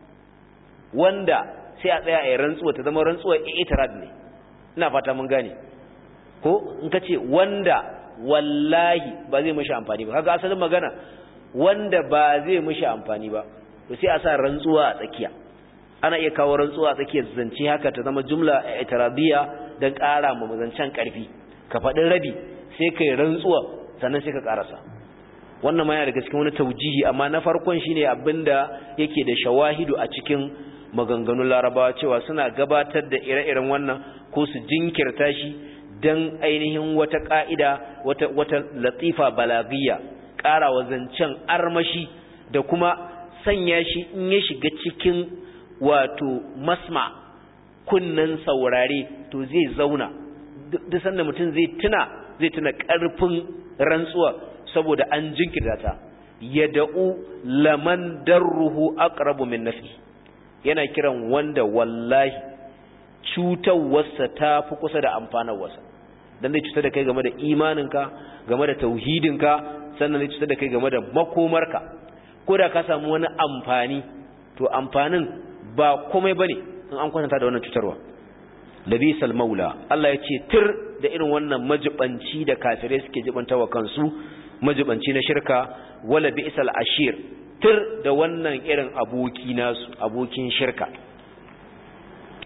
wanda sai a tsaya a rantsuwa ta zama rantsuwa itirad ne ina fata mun gane ko in ka ce wanda wallahi ba zai mishi amfani ba kaga asalin magana wanda ba zai mishi amfani ba to sai a sa rantsuwa a tsakiya ana iya kawo rantsuwa a tsakiyar zance haka ta zama jumla itiradiyya dan ƙara ma zancen ƙarfi ka faɗi rabi sai kai rantsuwa sannan sai ka ƙarasa wannan ma yana daga cikin wani taujihi amma na farkon shine abinda yake da shawahidu a cikin maganganun larabawa cewa suna gabatar da ire-iren wannan ko su jinkirta shi don ainihin wata ƙa'ida wata, wata latifa balagiyya ƙarawa zancen armashi da kuma sanya shi in ya shiga cikin wato masma kunnen saurare to zai zauna duk sanda mutum zai tuna zai tuna ƙarfin rantsuwa saboda an jinkirta ta yada'u laman darruhu aqrabu min nafi yana kiran wanda wallahi cutarwarsa ta fi kusa da amfanarwarsa don zai cutar da kai game da imaninka game da tauhidinka sannan zai cutar da kai game da makomarka ko da ka samu wani amfani to amfanin ba komai bane in an kwatanta da wannan cutarwa labisal maula Allah ya ce tir da irin wannan majibanci da kafirai suke jibantawa kansu majibanci na shirka wala bi'sal ashir tir da wannan irin aboki nasu abokin shirka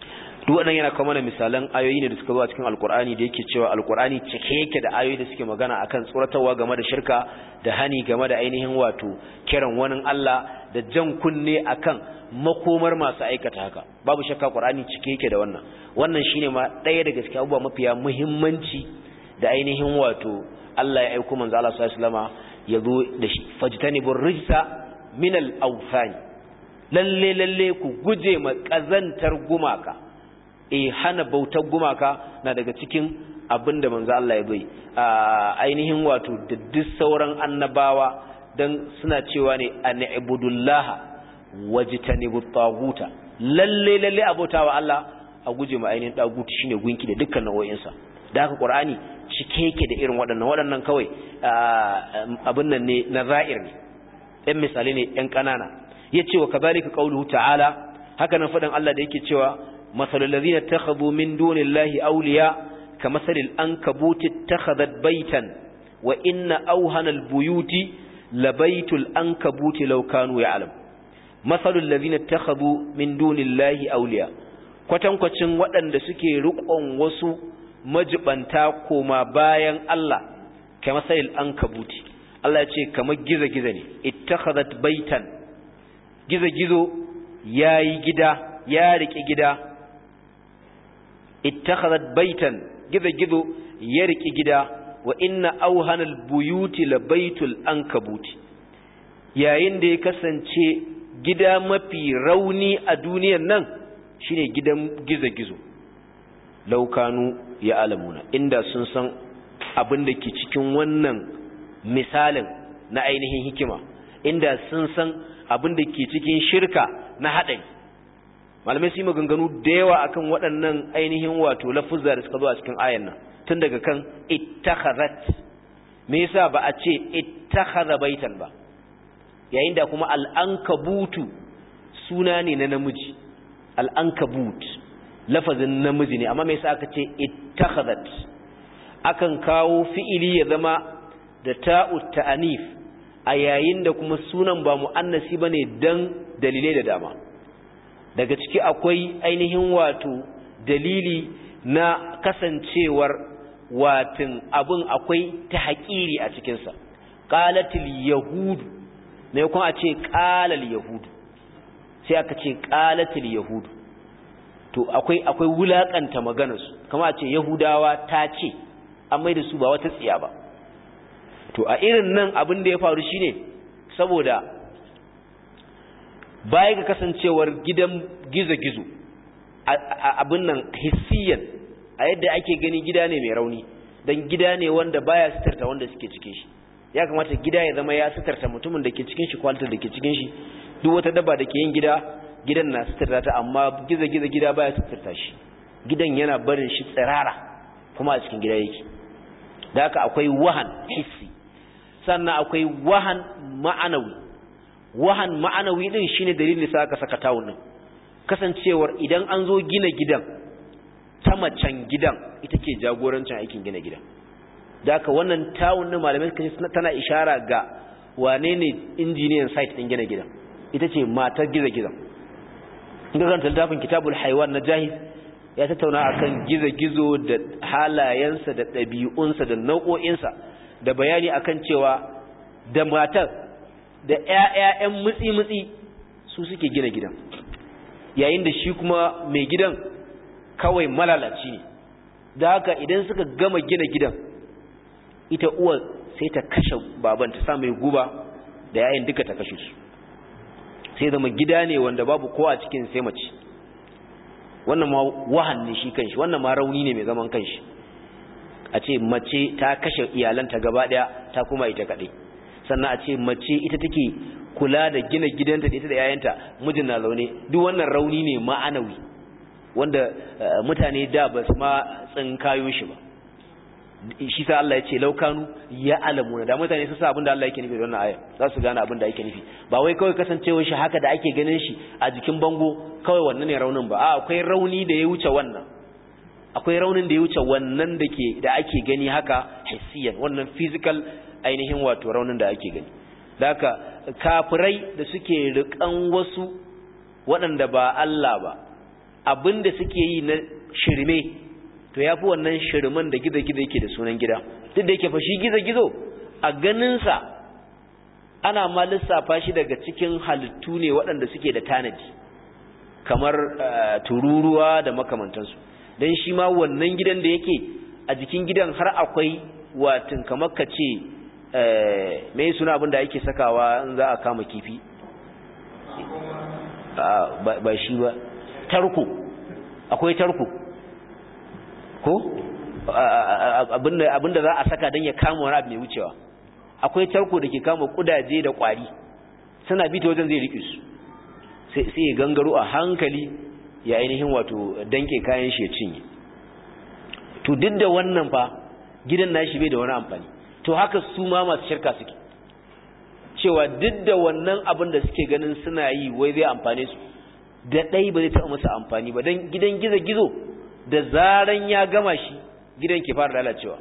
duk wannan yana kawo mana misalan ayoyi ne da suka zo a cikin alkur'ani da yake cewa alkur'ani cike yake da ayoyi da suke magana akan tsoratarwa game da shirka da hani game da ainihin wato kiran wani Allah da jan kunne akan makomar masu aikata haka babu shakka qur'ani cike yake da wannan wannan shine ma ɗaya daga cikin abubuwa mafiya muhimmanci da ainihin wato Allah ya aika manzo Allah sallallahu alaihi wasallama ya zo da shi fajtanibur rijsa min al-awthan lalle lalle ku guje ma kazantar gumaka e hana bautar gumaka na daga cikin abin da manzo Allah ya bai ainihin wato da duk sauran annabawa dan suna cewa ne an ibudullaha wajtanibu taguta lalle lalle abotawa Allah a guje ma ainihin taguti shine gunki da dukkan nau'o'in sa da haka qur'ani cike yake da irin waɗannan waɗannan kawai abin nan ne na za'ir ne ɗan misali ne ɗan ƙanana yace wa kadhalika qauluhu ta'ala haka nan faɗin Allah da yake cewa مثل الذين اتخذوا من دون الله أولياء كمثل الأنكبوت اتخذت بيتا وإن أوهن البيوت لبيت الأنكبوت لو كانوا يعلم مثل الذين اتخذوا من دون الله أولياء kwatankwacin waɗanda suke riƙon wasu majibanta koma bayan Allah kamar sayil an kabuti Allah ya ce kamar gizo-gizo ne ittakhadhat baitan gizo-gizo yayi gida ya riƙe gida ittakhadhat baitan gizo-gizo ya riƙe gida wa inna auhanal buyuti la baitul ankabuti yayin da ya kasance gida mafi rauni a duniyar nan shine gidan gizo-gizo laukanu ya alamuna inda sun san abin da ke cikin wannan misalin na ainihin hikima inda sun san abin da ke cikin shirka na haɗari malamai su yi maganganu da yawa akan waɗannan ainihin wato lafuzza da suka zo a cikin ayan nan tun daga kan ittakhazat me yasa ba a ce ittakhadha baitan ba yayin da kuma al'ankabutu suna ne na namiji al'ankabut lafazin namiji ne amma me yasa aka ce ittakhadhat akan kawo fi'ili ya zama da ta'u ta'anif a yayin da kuma sunan ba mu'annasi bane dan dalilai da dama daga ciki akwai ainihin wato dalili na kasancewar watin abin akwai ta haƙiri a cikinsa ƙalatil yahudu ne kuma a ce ƙalal yahudu sai aka ce ƙalatil yahudu to akwai akwai wulaƙanta maganarsu kama a ce yahudawa ta ce an mai da su ba wata tsiya ba to a irin nan abin da ya faru shine saboda baya ga kasancewar gidan gizo-gizo abin nan hissiyan a yadda ake gani gida ne mai rauni don gida ne wanda baya sitarta wanda suke cikin shi ya kamata gida ya zama ya sitarta mutumin da ke cikin shi kwalitar da ke cikin shi duk wata dabba da ke yin gida gidan na sitarta ta amma gizo-gizo gida baya sitarta shi gidan yana barin shi tsirara kuma a cikin gida yake da haka akwai wahan hissi sannan akwai wahan ma'anawi wahan ma'anawi din shine dalilin sa aka saka tawun din kasancewar idan an zo gina gidan ta macen gidan ita ke jagorancin aikin gina gidan da haka wannan tawun din malamai suka ce tana ishara ga wane ne injiniyan site din gina gidan ita ce matar giza gidan in ga karanta littafin kitabul haiwan na jahiz ya tattauna akan gizo-gizo da halayensa da ɗabi'unsa da nau'o'insa da bayani akan cewa da matar da ‘ya'ya'yan mutsi-mutsi su suke gina gidan yayin da shi kuma mai gidan kawai malalaci ne da haka idan suka gama gina gidan ita uwa sai ta kashe baban ta sa mai guba da ‘ya'yan duka ta kashe su sai zama gida ne wanda babu kowa cikin sai mace wannan ma wahan ne shi kanshi wannan ma rauni ne mai zaman kanshi a ce mace ta kashe iyalanta gaba daya ta kuma ita kadai sannan a ce mace ita take kula da gina gidanta da ita da yayanta mijin na zaune duk wannan rauni ne ma'anawi wanda mutane da ba su ma tsinkayo shi ba shi sa Allah ya ce laukanu ya alamuna da mutane su sa abin da Allah yake nufi da wannan aya za su gane abin da yake nufi ba wai kawai kasancewar shi haka da ake ganin shi a jikin bango kawai wannan ne raunin ba a akwai rauni da ya wuce wannan akwai raunin da ya wuce wannan da ke da ake gani haka hissiyan wannan physical ainihin wato raunin da ake gani da haka kafirai da suke rikan wasu waɗanda ba Allah ba abinda suke yi na shirme to yafi wannan shirman da gizo-gizo yake da sunan gida duk da yake fa shi gizo-gizo a ganinsa ana ma lissafa shi daga cikin halittu ne waɗanda suke da tanadi kamar tururuwa da makamantansu don shi ma wannan gidan da yake a jikin gidan har akwai watin kamar ka ce mai suna abin da ake sakawa in za a kama kifi ba shi ba tarko akwai tarko ko abinda za a saka don ya kama wani abu mai wucewa akwai tarko da ke kama kudaje da kwari suna bi ta wajen zai riƙe su sai ya gangaro a hankali ya ainihin wato danke kayan shi ya cinye to duk da wannan fa gidan nashi bai da wani amfani to haka su ma masu shirka suke cewa duk da wannan abin da suke ganin suna yi wai zai amfane su da ɗai ba zai taɓa musu amfani ba don gidan gizo-gizo da zaran ya gama shi gidan ke fara lalacewa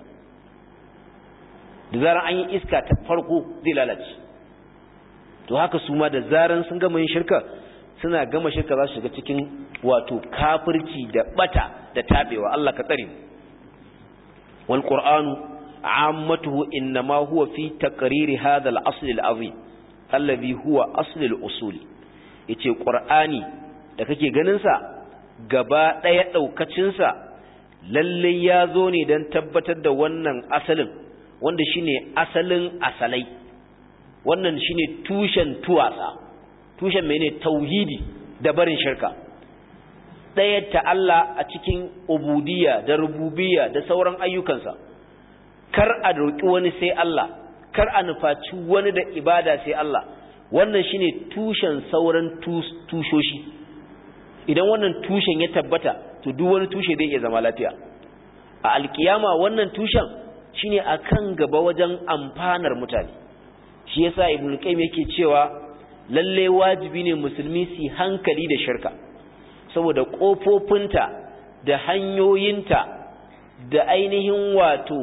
da zaran an yi iska ta farko zai lalace to haka su ma da zaran sun gama yin shirka suna gama shirka za su shiga cikin wato kafirci da bata da tabewa Allah ka tsare wal qur'anu ammatuhu inma huwa fi taqriri hadha al asl al azim alladhi huwa asl al usul yace qur'ani da kake ganin sa gaba daya daukacin sa lalle ya zo ne dan tabbatar da wannan asalin wanda shine asalin asalai wannan shine tushen tuwasa tushen mene tauhidi da barin shirka ɗaya ta Allah a cikin ubudiyya da rububiyya da sauran ayyukansa kar a roƙi wani sai Allah kar a nufaci wani da ibada sai Allah wannan shine tushen sauran tushoshi idan wannan tushen ya tabbata to duk wani tushe zai iya zama lafiya a alkiyama wannan tushen shine akan gaba wajen amfanar mutane shi yasa ibnu qayyim yake cewa lalle wajibi ne musulmi su hankali da shirka saboda kofofinta da hanyoyinta da ainihin wato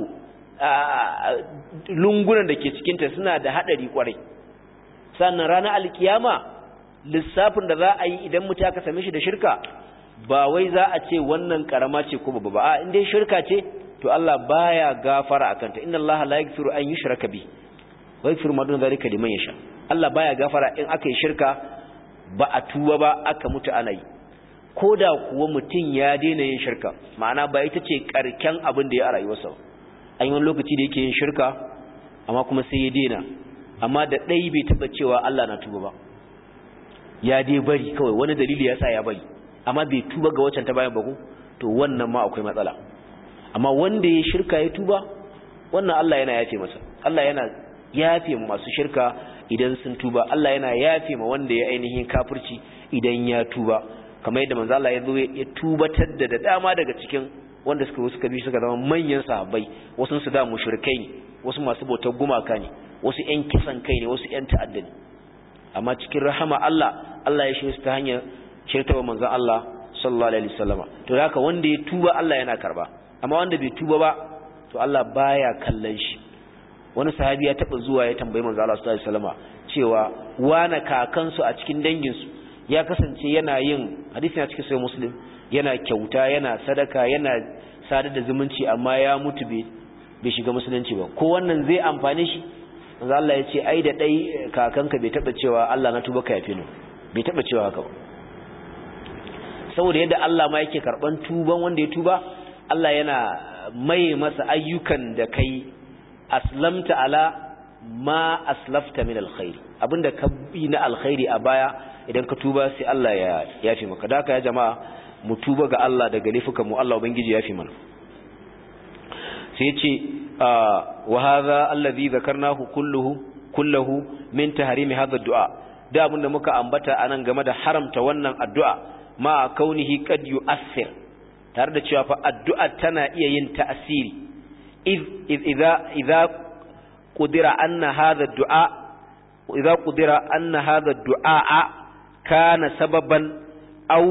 lungunan da ke cikinta suna da haɗari kwarai sannan ranar alkiyama lissafin da za a yi idan mutum aka same shi da shirka ba wai za a ce wannan karama ce ko babba ba a inda shirka ce to Allah baya gafara akanta inna Allah la yaghfiru an yushraka bi wa yaghfiru ma dun zalika liman yasha Allah baya gafara in aka yi shirka ba a tuba ba aka mutu ana yi ko da kuwa mutum ya daina yin shirka ma'ana ba ita ce karken abin da ya a rayuwarsa an yi wani lokaci da yake yin shirka amma kuma sai ya daina amma da ɗai bai taɓa cewa Allah na tuba ba ya dai bari kawai wani dalili ya sa ya bari amma bai tuba ga waccan ta bayan baku to wannan ma akwai matsala amma wanda ya shirka ya tuba wannan Allah yana yafe masa Allah yana yafe masu shirka idan sun tuba Allah yana yafe ma wanda ya ainihin kafirci idan ya tuba kamar yadda manzo Allah ya zo ya tubatar da dama daga cikin wanda suka suka bi suka zama manyan sahabbai wasu su da mushrikai ne wasu masu bautar gumaka ne wasu ƴan kisan kai ne wasu ƴan ta'adda ne amma cikin rahama Allah Allah ya shirya su ta hanyar shirtawa manzo Allah sallallahu alaihi wasallama to haka wanda ya tuba Allah yana karba amma wanda bai tuba ba to Allah baya kallon shi wani sahabi ya taba zuwa ya tambayi manzo Allah sallallahu alaihi wasallama cewa wana kakansu a cikin danginsu ya kasance yana yin hadisi na cikin sahih muslim yana kyauta yana sadaka yana sadar da zumunci amma ya mutu bai shiga musulunci ba ko wannan zai amfane shi manzo Allah ya ce ai da dai kakanka bai taba cewa Allah na tuba ka yafe ni bai taba cewa haka ba saboda yadda Allah ma yake karban tuban wanda ya tuba Allah yana mai masa ayyukan da kai aslamta ala ma aslafta min alkhairi abinda ka bi na alkhairi a baya idan ka tuba sai Allah ya yafi maka da haka ya jama'a mu tuba ga Allah daga laifukan mu Allah ubangiji ya yafi mana sai ya ce wa hadha alladhi dhakarnahu kulluhu kulluhu min tahrimi hadha ad-du'a da abinda muka ambata anan game da haramta wannan addu'a ma kaunihi qad yu'athir tare da cewa fa addu'a tana iya yin ta'asiri idza idza qudira anna hadha ad-du'a idza qudira anna hadha ad-du'a kana sababan aw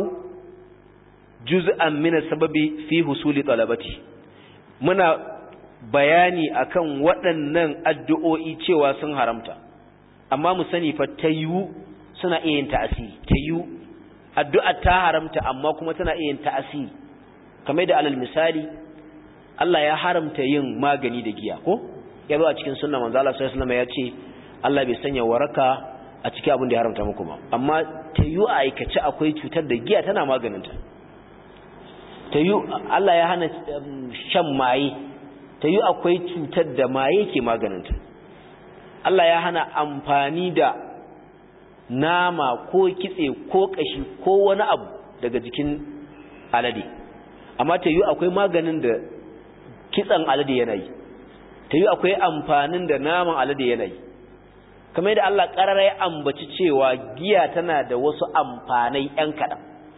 juz'an min sababi fi husuli talabati muna bayani akan waɗannan addu'o'i cewa sun haramta amma mu sani fa tayyu suna iya yin ta'asiri tayyu addu'a ta haramta amma kuma tana iya yin ta'asiri kamar da alal misali Allah ya haramta yin magani da giya ko ya zo a cikin sunna manzo Allah sallallahu alaihi wasallam ya ce Allah bai sanya waraka a cikin abin da ya haramta muku ba amma ta yi a aikace akwai cutar da giya tana maganinta ta yi Allah ya hana shan maye ta yi akwai cutar da maye ke maganinta Allah ya hana amfani da nama ko kitse ko kashi ko wani abu daga jikin alade amma ta yi akwai maganin da kitsan alade yana yi ta yi akwai amfanin da naman alade yana yi kamar da Allah ƙarara ya ambaci cewa giya tana da wasu amfanai ‘yan kaɗan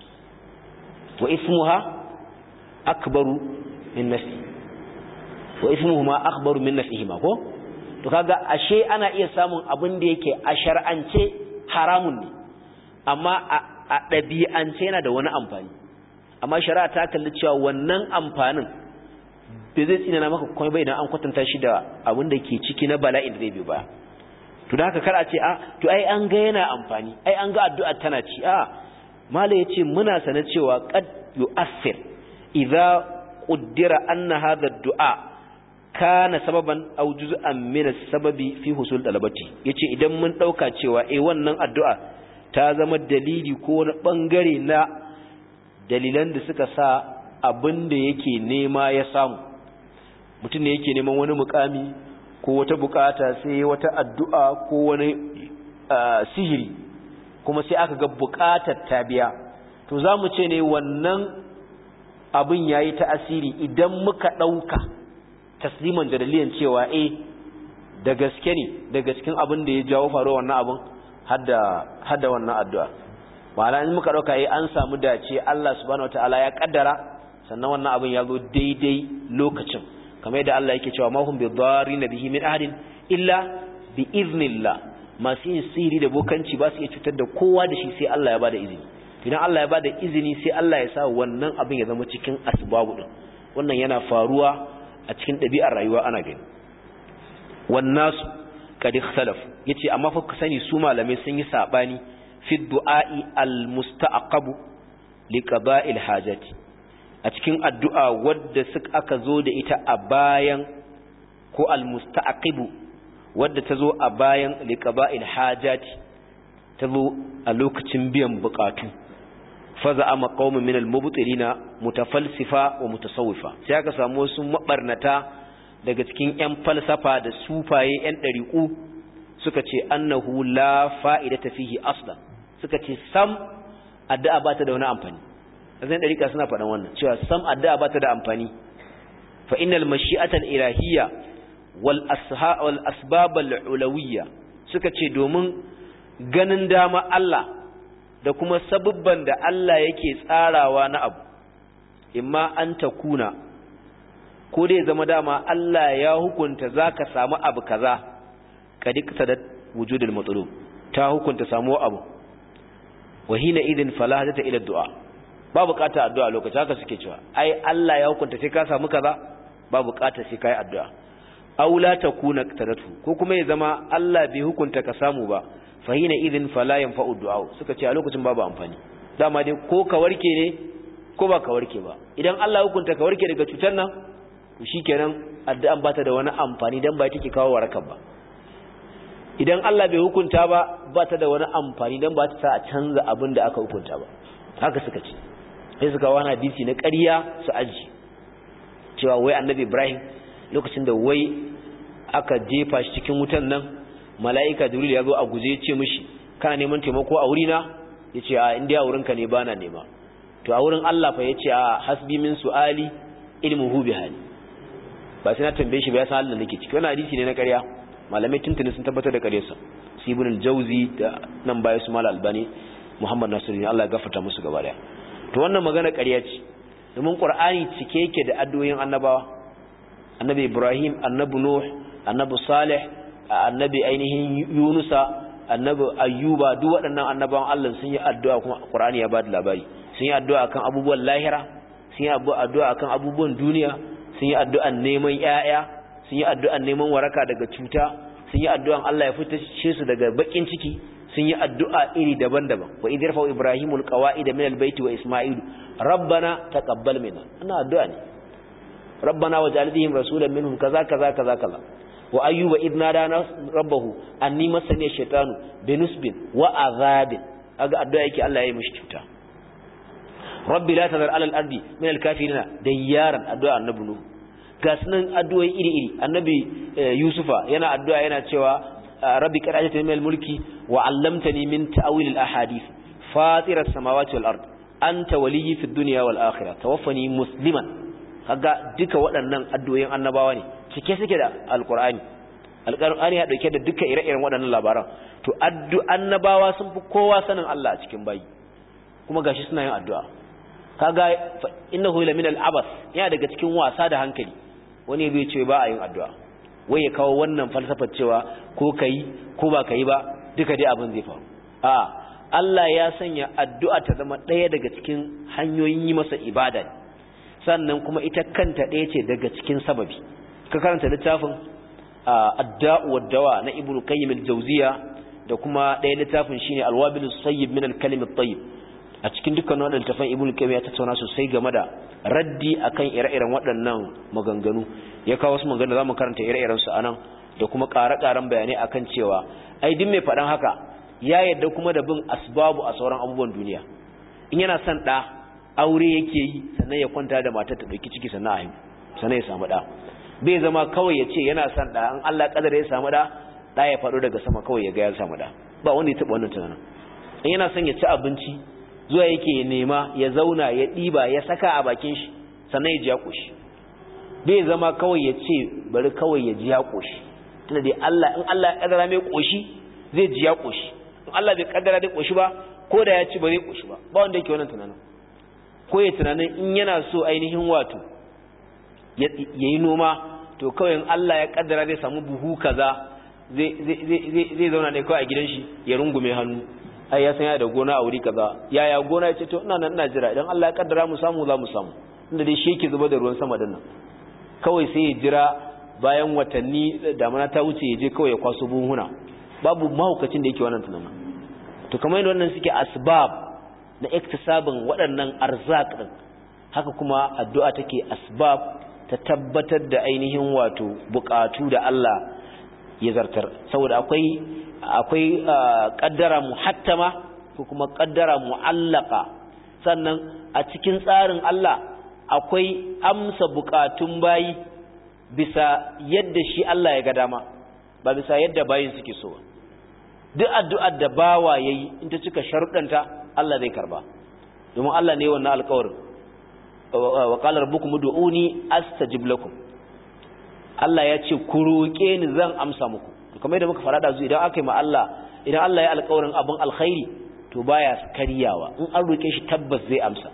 wa ismuha akbaru min nafsi wa ismuhu ma akbaru min nafsihi ma ko to kaga ashe ana iya samun abin da yake a shar'ance haramun ne amma a ɗabi'ance yana da wani amfani amma shari'a ta kalli cewa wannan amfanin bai zai tsinana maka kuma bai idan an kwatanta shi da abin da ke ciki na bala'in da zai biyo baya to da haka kar a ce a to ai an ga yana amfani ai an ga addu'a tana ci a mala yace muna sana cewa qad yu'assir idza quddira anna hadha ad-du'a kana sababan aw juz'an min as-sababi fi husul talabati yace idan mun dauka cewa eh wannan addu'a ta zama dalili ko wani bangare na dalilan da suka sa abin da yake nema ya samu mutum ne yake neman wani mukami ko wata bukata sai wata addu'a ko wani sihiri kuma sai aka ga bukatar ta biya to za mu ce ne wannan abin ya yi ta'asiri idan muka ɗauka tasliman da dalilin cewa eh da gaske ne da gaskin abin da ya jawo faruwa wannan abin hadda wannan addu'a ma'ana in muka ɗauka eh an samu dace Allah subhanahu wataala ya kaddara sannan wannan abin ya zo daidai lokacin kamar yadda Allah yake cewa mahum bi dharin bihi min ahadin illa bi iznillah masu yin sihiri da bokanci ba su iya cutar da kowa da shi sai Allah ya bada izini idan Allah ya bada izini sai Allah ya sa wannan abin ya zama cikin asbabu din wannan yana faruwa a cikin ɗabi'ar rayuwa ana gani wannan kad ikhtalaf yace amma fa ka sani su malamai sun yi sabani fi du'a'i al-musta'aqabu li qada'il hajati a cikin addu'a wadda suka aka zo da ita a bayan ko almusta'aqibu wadda ta zo a bayan liqaba'il hajati ta zo a lokacin biyan bukatu faza ama qaumun min almubtilina mutafalsifa wa mutasawwifa sai aka samu wasu mabarnata daga cikin yan falsafa da sufaye yan dariku suka ce annahu la fa'idata fihi aslan suka ce sam addu'a ba ta da wani amfani zan dariƙa suna faɗan wannan cewa sam addu'a ba ta da amfani fa innal mashi'ata al-ilahiyya wal asha wal asbab al-ulawiyya suka ce domin ganin dama Allah da kuma sabubban da Allah yake tsarawa na abu imma an takuna ko dai zama dama Allah ya hukunta zaka samu abu kaza kadikta da wujudul matlub ta hukunta samu abu wa hina idin fala ta ila du'a ba bukata addu'a lokaci haka suke cewa ai Allah ya hukunta sai ka samu kaza ba bukata sai kai addu'a aw la takuna taratu ko kuma ya zama Allah bai hukunta ka samu ba fa hina idin fala yanfa'u du'a suka ce a lokacin babu amfani dama dai ko ka warke ne ko ba ka warke ba idan Allah ya hukunta ka warke daga cutar nan to shikenan addu'an ba ta da wani amfani dan ba take kawo warakan ba idan Allah bai hukunta ba ba ta da wani amfani dan ba ta sa a canza abin da aka hukunta ba haka suka ce sai suka wani hadisi na ƙarya su aji cewa wai annabi ibrahim lokacin da wai aka jefa shi cikin wutan nan mala'ika jibril ya zo a guje ce mishi kana neman taimako a wurina ya ce a indiya a wurinka ne bana nema to a wurin allah fa ya ce a hasbi min su'ali ilmin hu hali ba sai na tambaye shi ba ya san allah nake ciki wani hadisi ne na ƙarya malamai tuntuni sun tabbatar da ƙaryarsa sibinin jauzi da nan baya su mala albani muhammad nasiru ne allah ya gafarta musu gaba daya to wannan magana ƙarya ce domin ƙur'ani cike yake da addu'o'in annabawa annabi ibrahim annabi nuh annabi salih annabi ainihin yunusa annabi ayyuba duk waɗannan annabawan allah sun yi addu'a kuma ƙur'ani ya bada labari sun yi addu'a akan abubuwan lahira sun yi addu'a akan abubuwan duniya sun yi addu'an neman ƴaƴa sun yi addu'an neman waraka daga cuta sun yi addu'an allah ya fitashe su daga baƙin ciki sun yi addu'a iri daban-daban wa idh yarfa'u ibrahimul qawa'ida min albayti wa isma'ilu rabbana taqabbal minna ana addu'a ne rabbana waj'al bihim rasulan minhum kaza kaza kaza kaza wa ayyuba idh nada rabbahu anni masani ash-shaytanu binusbin wa azabin aga addu'a yake Allah ya yi mishi cuta rabbi la tazar ala al-ardi min al-kafirina dayyaran addu'a annabi nuhu ga sunan addu'o'i iri-iri annabi yusufa yana addu'a yana cewa rabbi qad ajatani min al-mulki wa 'allamtani min ta'wil al-ahadith fatir as-samawati wal ard anta waliyyi fid dunya wal akhirah tawaffani musliman kaga duka waɗannan addu'o'in annabawa ne cike suke da alqur'ani alqur'ani ya dauke da duka ire-iren waɗannan labaran to addu annabawa sun fi kowa sanin Allah a cikin bayi kuma gashi suna yin addu'a kaga innahu la min al-abas yana daga cikin wasa da hankali wani bai ce ba a yin addu'a wai ya kawo wannan falsafar cewa ko kai ko ba kai ba duka dai abin zai faru a Allah ya sanya addu'a ta zama ɗaya daga cikin hanyoyin yi masa ibada sannan kuma ita kanta ɗaya ce daga cikin sababi ka karanta littafin adda'u wad-dawa na ibnu qayyim al-jawziya da kuma ɗaya littafin shine al-wabil sayyib min al-kalim at-tayyib a cikin dukkan waɗannan tafan ibn qayyim ya tattauna sosai game da raddi akan ire-iren waɗannan maganganu ya kawo wasu maganganu zamu karanta ire-iren su anan da kuma ƙare-ƙaren bayanai akan cewa ai duk mai faɗan haka ya yadda kuma da bin asbabu a sauran abubuwan duniya in yana son ɗa aure yake yi sannan ya kwanta da matar ta ɗauki ciki sannan a haihu sannan ya samu ɗa bai zama kawai ya ce yana son ɗa in Allah kadar ya samu ɗa ɗa ya faɗo daga sama kawai ya ga ya samu ɗa ba wanda ya taɓa wannan tunanin in yana son ya ci abinci zuwa yake nema ya zauna ya ɗiba ya saka a bakin shi sannan ya ji ya ƙoshi bai zama kawai ya ce bari kawai ya ji ya ƙoshi tunda dai Allah in Allah ya kaddara mai ƙoshi zai ji ya ƙoshi in Allah bai kaddara dai ƙoshi ba ko da ya ci ba zai ƙoshi ba ba wanda yake wannan tunanin ko ya tunanin in yana so ainihin wato ya yi noma to kawai in Allah ya kaddara zai samu buhu kaza zai zauna ne kawai a gidan shi ya rungume hannu ai ya san ya da gona a wuri kaza yaya gona ya ce to ina nan ina jira idan Allah ya kaddara mu samu za mu samu inda dai shi yake zuba da ruwan sama dinnan kawai sai ya jira bayan watanni damana ta wuce ya je kawai ya kwaso buhuna babu mahaukacin da yake wannan tunanin to kamar yadda wannan suke asbab na iktisabin waɗannan arzak din haka kuma addu'a take asbab ta tabbatar da ainihin wato bukatu da Allah ya zartar saboda akwai akwai kaddara muhattama ko kuma kaddara mu'allaka sannan a cikin tsarin Allah akwai amsa bukatun bayi bisa yadda shi Allah ya ga dama ba bisa yadda bayin suke so duk addu'ar da bawa yayi in ta cika sharuɗanta Allah zai karba domin Allah ne wannan alƙawarin wa qala rabbukum ud'uni astajib lakum Allah ya ce ku roƙe ni zan amsa muku kamar yadda muka fara da zu idan aka yi ma Allah idan Allah ya alƙawarin abin alkhairi to baya karyawa in an roƙe shi tabbas zai amsa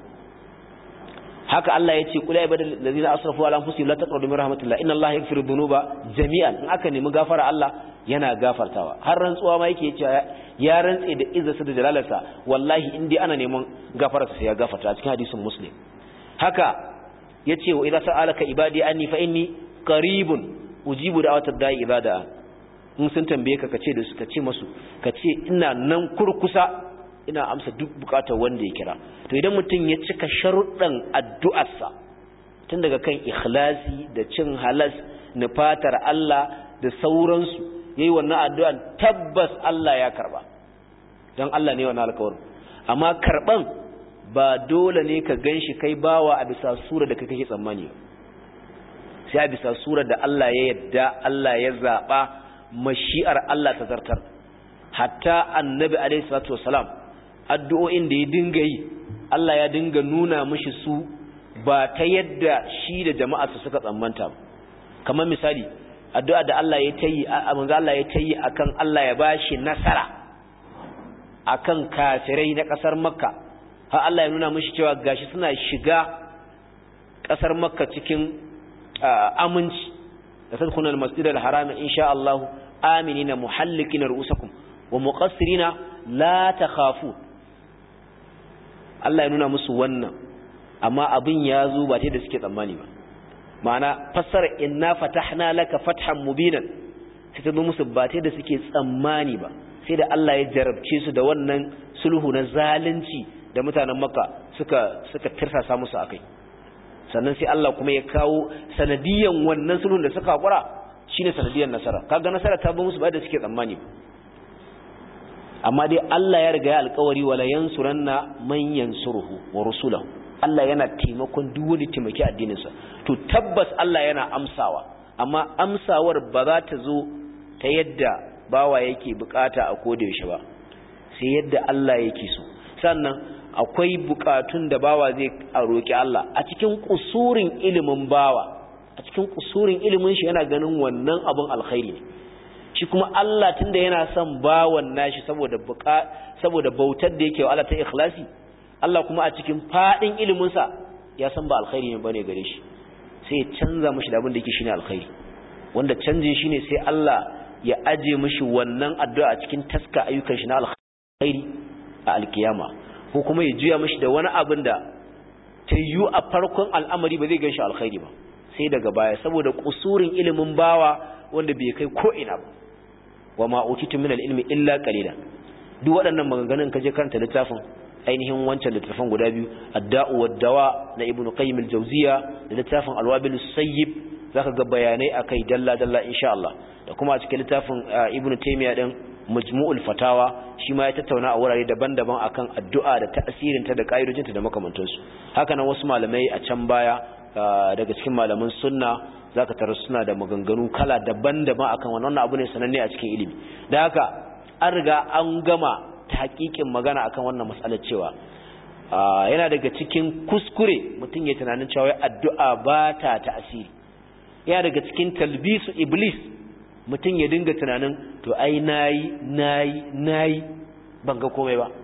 haka Allah ya ce kula ibadal ladina asrafu ala anfusihim la taqrabu min rahmatillah inna Allah yaghfiru dhunuba jami'an in aka nemi gafara Allah yana gafartawa har rantsuwa ma yake cewa ya rantse da izzarsa da jalalarsa wallahi in dai ana neman gafararsa sai ya gafarta a cikin hadisin muslim haka yace wa idza sa'alaka ibadi anni fa inni qaribun ujibu da'watad da'i ibada in sun tambaye ka kace da su kace masu kace ina nan kurkusa ina amsa duk bukatar wanda ya kira to idan mutum ya cika sharuɗan addu'arsa tun daga kan ikhlasi da cin halas nufatar Allah da sauransu yayi wannan addu'an tabbas Allah ya karba dan Allah ne wannan alƙawarin amma karban ba dole ne ka ganshi kai bawa a bisa sura da kake tsammani sai a bisa sura da Allah ya yadda Allah ya zaba mashi'ar Allah ta zartar hatta annabi alaihi salatu wasalam addu'o'in da ya dinga yi Allah ya dinga nuna mishi su ba ta yadda shi da jama'arsa suka tsammanta kamar misali addu'a da Allah ya tayi manzo Allah ya tayi akan Allah ya bashi nasara akan kafirai na kasar Makka har Allah ya nuna mishi cewa gashi suna shiga kasar Makka cikin aminci da tadkhulul masjidal haram insha Allah aminina muhallikina ru'usakum wa muqassirina la takhafun Allah ya nuna musu wannan amma abin ya zo ba ta da suke tsammani ba ma'ana fassara inna fatahna laka fathan mubinan sai ta zo musu ba ta da suke tsammani ba sai da Allah ya jarabce su da wannan sulhu na zalunci da mutanen Makka suka suka tirsasa musu akai sannan sai Allah kuma ya kawo sanadiyan wannan sulhun da suka hakura shine sanadiyan nasara kaga nasara ta bi musu ba da suke tsammani amma dai Allah ya riga ya alƙawari wala yansuranna man yansuruhu wa rusulahu Allah yana taimakon duk wani taimaki addininsa to tabbas Allah yana amsawa amma amsawar ba za ta zo ta yadda bawa yake bukata a koda yaushe ba sai yadda Allah yake so sannan akwai bukatun da bawa zai roki Allah a cikin kusurin ilimin bawa a cikin kusurin ilimin shi yana ganin wannan abun alkhairi ne shi kuma Allah tunda yana son bawan nashi saboda buka saboda bautar da yake wa Allah ta ikhlasi Allah kuma a cikin fadin ilimin sa ya san ba alkhairi ne bane gare shi sai ya canza mishi da abin da yake shine alkhairi wanda canjin shine sai Allah ya aje mishi wannan addu'a a cikin taska ayyukan shi na alkhairi a alkiyama ko kuma ya juya mishi da wani abin da ta yi a farkon al'amari ba zai gan shi alkhairi ba sai daga baya saboda kusurin ilimin bawa wanda bai kai ko ina ba wa ma utitu min al-ilmi illa qalilan duk waɗannan maganganun kaje karanta littafin ainihin wancan littafin guda biyu ad-da'u wad-dawa na ibnu qayyim al-jawziya da littafin al-wabil sayyib zaka ga bayanai akai dalla dalla insha Allah da kuma a cikin littafin ibnu taymiya din majmu'ul fatawa shi ma ya tattauna a wurare daban-daban akan addu'a da ta'asirin ta da kaidojinta da makamantansu haka nan wasu malamai a can baya daga cikin malaman sunna zaka tarar suna da maganganu kala daban-daban akan wannan abu ne sananne a cikin ilimi da haka an riga an gama ta hakikin magana akan wannan matsalar cewa yana daga cikin kuskure mutum ya tunanin cewa addu'a ba ta ta'asiri yana daga cikin talbisu iblis mutum ya dinga tunanin to ai nayi nayi nayi ban ga komai ba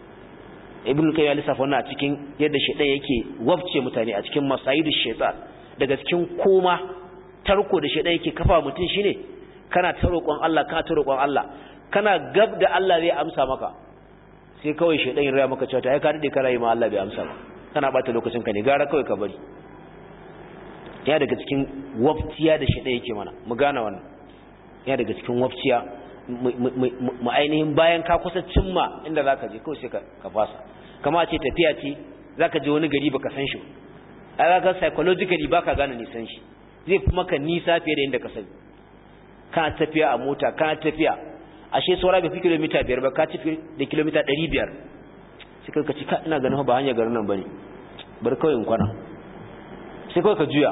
ibn kayyim lissafa wannan a cikin yadda shaytan yake wabce mutane a cikin masayidu shaytan daga cikin koma tarko da shaytan yake kafa mutum shine kana ta roƙon Allah kana ta roƙon Allah kana gab da Allah zai amsa maka sai kawai shaytan ya raya maka cewa ai ka dade kana yi ma Allah bai amsa ba kana bata lokacin ka ne gara kawai ka bari ya daga cikin waftiya da shaytan yake mana mu gane wannan ya daga cikin wafciya mu ainihin bayan ka kusa cimma inda zaka je kawai sai ka fasa kama ce tafiya ce zaka je wani gari baka san shi ai ga psychologically baka gane nisan shi zai fi maka nisa fiye da inda ka sani kana tafiya a mota kana tafiya ashe saura bai fi kilomita biyar ba ka tafi da kilomita ɗari biyar sai ka ci ka ina ganin ba hanyar garin nan bane bar kawai in kwana sai kawai ka juya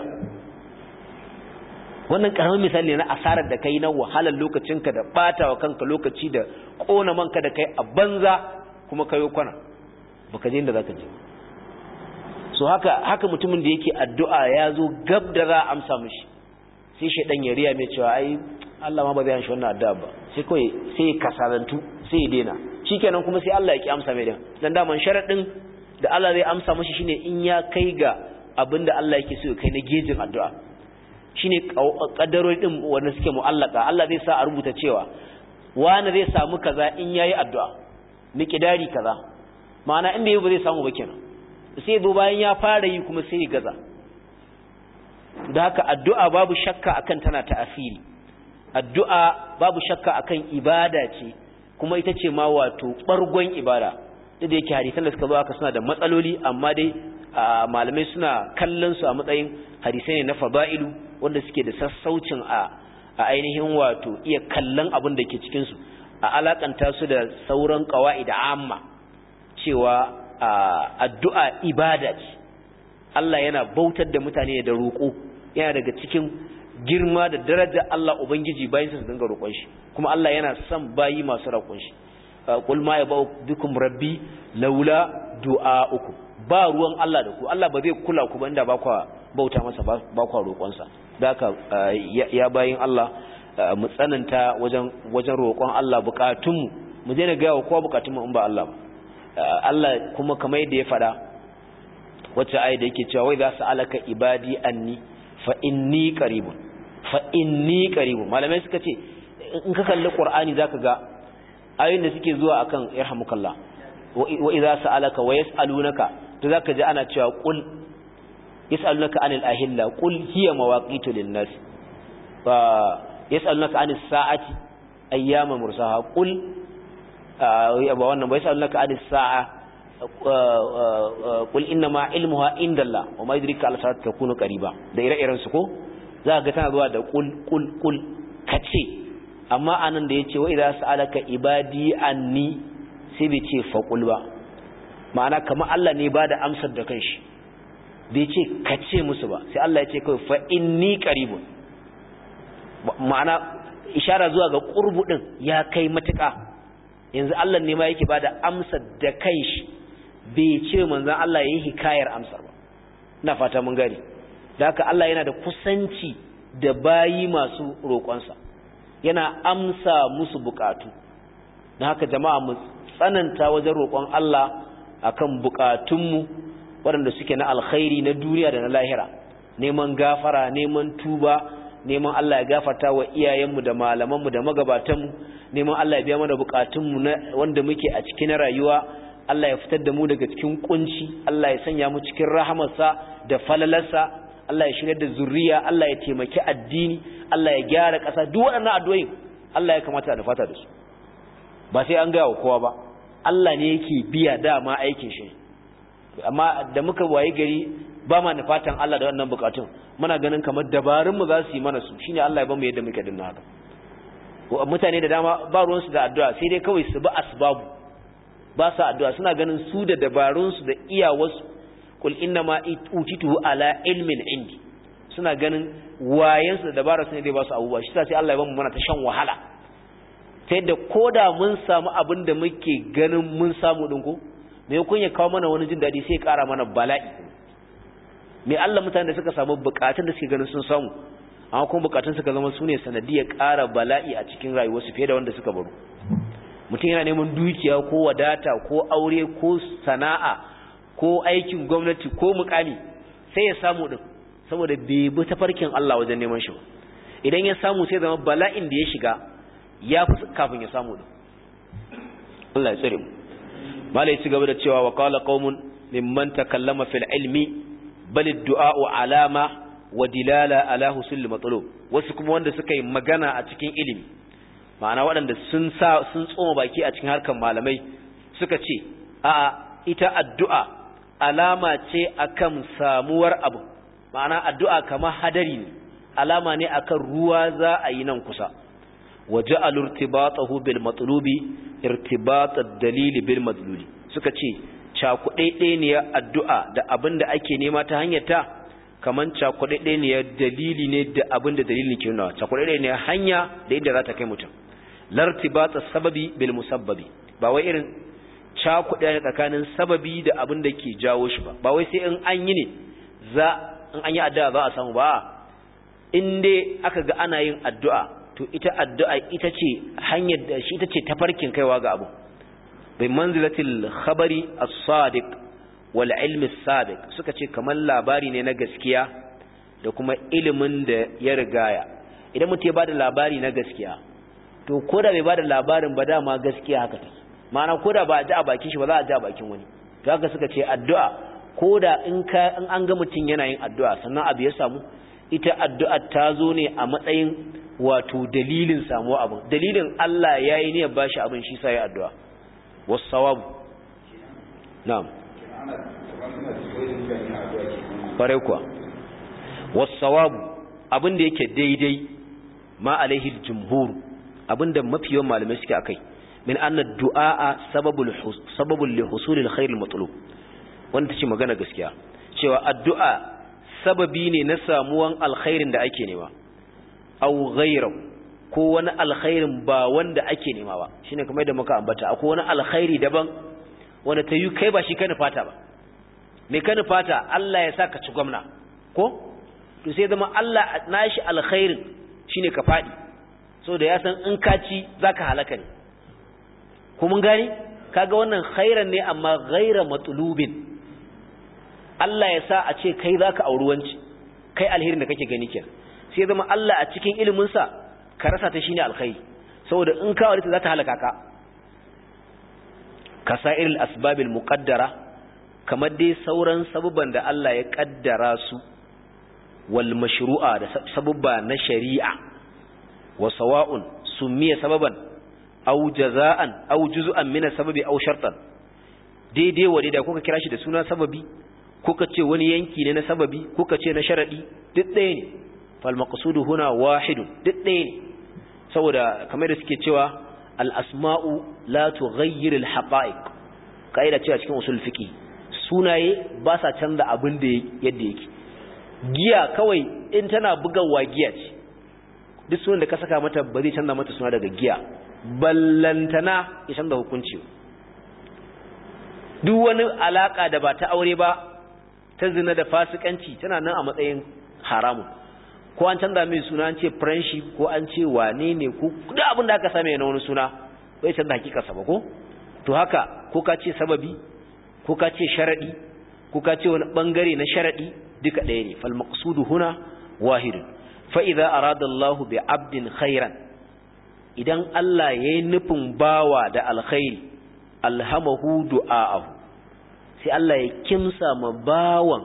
wannan karamin misali ne na asarar da kai na wahalar lokacinka da batawa kanka lokaci da kona manka da kai a banza kuma kayo kwana baka je inda zaka je so haka haka mutumin da yake addu'a ya zo gab da za a amsa mishi sai shedan ya riya mai cewa ai Allah ma ba zai amshi wannan addu'a ba sai kai sai kasalantu sai ya dena shikenan kuma sai Allah ya ki amsa mai din dan daman sharadin da Allah zai amsa mishi shine in ya kai ga abinda Allah yake so ya kai na gejin addu'a shine kaddarori din wanda suke mu'allaka Allah zai sa a rubuta cewa wani zai samu kaza in yayi addu'a miqdari kaza ma'ana in bai ba zai samu ba kenan sai zo bayan ya fara yi kuma sai ya gaza da haka addu'a babu shakka akan tana ta'asiri addu'a babu shakka akan ibada ce kuma ita ce ma wato bargon ibada da yake hadisan da suka zo aka suna da matsaloli amma dai malamai suna kallon su a matsayin hadisai ne na fada'ilu wanda suke da sassaucin a ainihin wato iya kallon abin da ke cikin su a alakanta su da sauran qawaid amma cewa addu'a ibada ce Allah yana bautar da mutane da roƙo yana daga cikin girma da daraja Allah ubangiji bayan su dinga roƙon shi kuma Allah yana son bayi masu roƙon shi qul ma yabau bikum rabbi laula du'aukum ba ruwan Allah da ku Allah ba zai kula ku ba inda ba ku bauta masa ba ku roƙon sa haka ya bayin Allah mu tsananta wajen wajen roƙon Allah bukatunmu mu je na ga wa kowa bukatunmu in ba Allah ba Allah kuma kamar yadda ya faɗa wacce ayi da yake cewa wai za su alaka ibadi anni fa inni qaribun fa inni qaribun malamai suka ce in ka kalli qur'ani zaka ga ayoyin da suke zuwa akan yarhamukallah wa idza sa'alaka wa yas'alunaka to zaka ji ana cewa qul yas'alunaka anil ahilla qul hiya mawaqitu lin-nas wa yas'alunaka anis sa'ati ayyama mursaha qul ba wannan bai sa'alunaka anis sa'a qul inna ma ilmuha indallah wa ma yudrika al sa'at takunu qariba da ire-iren su ko za ga tana zuwa da qul qul qul kace amma anan da yace wa idza sa'alaka ibadi anni sai bai ce faqul ba ma'ana kamar Allah ne ba da amsar da kanshi bai ce kace musu ba sai Allah ya ce kawai fa inni qaribun ma'ana ishara zuwa ga qurbu din ya kai matuƙa yanzu Allah ne ma yake ba da amsar da kanshi bai ce manzon Allah yayi hikayar amsar ba ina fata mun gane da haka Allah yana da kusanci da bayi masu roƙonsa yana amsa musu bukatu don haka jama'a mu tsananta wajen roƙon Allah akan bukatunmu waɗanda suke na alkhairi na duniya da na lahira neman gafara neman tuba neman Allah ya gafarta wa iyayenmu da malamanmu da magabatanmu neman Allah ya biya mana bukatunmu na wanda muke a cikin rayuwa Allah ya fitar da mu daga cikin kunci Allah ya sanya mu cikin rahamarsa da falalarsa Allah ya shirya da zuriya Allah ya taimaki addini Allah ya gyara ƙasa duk waɗannan addu'o'in Allah ya kamata da fata da su ba sai an gaya wa kowa ba Allah ne yake biya dama aikin shi amma da muka waye gari ba ma fatan Allah da wannan bukatun muna ganin kamar dabarun mu za su yi mana su shine Allah ya bamu yadda muke dinna haka mutane da dama ba ruwan su da addu'a sai dai kawai su bi asbabu ba su addu'a suna ganin su da dabarun su da iyawarsu kul inna ma utitu ala ilmin indi suna ganin wayansu da dabararsu ne dai ba su abubuwa shi sai Allah ya bamu mana ta shan wahala ta yadda ko da mun samu abin da muke ganin mun samu ɗin ko mai kun ya kawo mana wani jin daɗi sai ƙara mana bala'i mai Allah mutane da suka samu buƙatun da suke ganin sun samu amma kuma buƙatun suka zama su ne sanadiyar ƙara bala'i a cikin rayuwarsu fiye da wanda suka baro mutum yana neman dukiya ko wadata ko aure ko sana'a ko aikin gwamnati ko mukami sai ya samu ɗin saboda bai bi tafarkin Allah wajen neman shi idan ya samu sai zama bala'in da ya shiga ya fi kafin ya samu din Allah ya tsare mu mala ya ci gaba da cewa wa qala qaumun mimman takallama fil ilmi bal ad-du'a alama wa dilala ala husul matlub wasu kuma wanda suka yi magana a cikin ilimi ma'ana waɗanda sun sa sun tsoma baki a cikin harkan malamai suka ce a ita addu'a alama ce akan samuwar abu ma'ana addu'a kamar hadari ne alama ne akan ruwa za a yi nan kusa وجعل ارتباطه بالمطلوب ارتباط الدليل بالمدلول suka ce cakuɗaiɗe ne addu'a da abin da ake nema ta hanyar ta kaman cakuɗaiɗe ne dalili ne da abin da dalilin ke nuna cakuɗaiɗe ne hanya da inda za ta kai mutum lartibata sababi bil musabbabi ba wai irin cakuɗe ne tsakanin sababi da abin da ke jawo shi ba ba wai sai in an yi ne za in an yi addu'a za a samu ba in dai aka ga ana yin addu'a to ita addu'a ita ce hanyar da shi ita ce tafarkin kaiwa ga abu bai manzilatil khabari as-sadiq wal ilmi as-sabiq suka ce kamar labari ne na gaskiya da kuma ilimin da ya rigaya idan mutum ya bada labari na gaskiya to ko da bai bada labarin ba dama gaskiya haka take ma'ana ko da ba a ji a bakin shi ba za a ji a bakin wani to haka suka ce addu'a ko da in ka in an ga mutum yana yin addu'a sannan abu ya samu ita addu'a ta zo ne a matsayin wato dalilin samuwa abin dalilin Allah ya yi niyyar bashi abin shi sa ya addu'a wasawabu na'am ƙwarai kuwa wasawabu abin da yake daidai ma alaihi jumhur abin da mafi yawan malamai suke akai min anna du'a sababul sababul li husulil khairil matlub wanda tace magana gaskiya cewa addu'a sababi ne na samuwan alkhairin da ake nema aw ghayra ko wani alkhairin ba wanda ake nema ba shine kamar da muka ambata akwai wani alkhairi daban wanda ta yi kai ba shi kana fata ba me kana fata Allah ya saka ci gwamna ko to sai zama Allah nashi alkhairin shine ka fadi so da ya san in ka ci zaka halaka ne ko mun gani kaga wannan khairan ne amma ghaira matlubin Allah ya sa a ce kai zaka auri wanci kai alherin da kake gani kenan sai zama Allah a cikin ilimin sa ka rasa ta shine alkhairi saboda in ka aure ta za ta halaka ka kasairil asbabil muqaddara kamar dai sauran sabubban da Allah ya kaddara su wal mashru'a da sabubba na shari'a wa sawa'un summiya sababan aw jaza'an aw juz'an min sababi aw shartan daidai wa daidai kuka kira shi da suna sababi kuka ce wani yanki ne na sababi kuka ce na sharadi duk ɗaya ne fal maqsudu huna wahidun duk ɗaya ne saboda kamar da suke cewa al asma'u la tughayyir al haqa'iq kaida ce a cikin usul fiqi sunaye ba sa canza abin da yadda yake giya kawai in tana bugawa giya ce duk sunan da ka saka mata ba zai canza mata suna daga giya ballantana ya canza hukunci duk wani alaka da ba ta aure ba ta zina da fasikanci tana nan a matsayin haramun ko an canza mai suna an ce friendship ko an ce wane ne ko duk abin da aka same na wani suna bai canza hakikarsa ba ko to haka ko ka ce sababi ko ka ce sharadi ko ka ce wani bangare na sharadi duka ɗaya ne fal maqsudu huna wahidun fa idza arada Allahu bi 'abdin khairan idan Allah yayi nufin bawa da alkhairi alhamahu du'aahu sai Allah ya kimsa ma bawan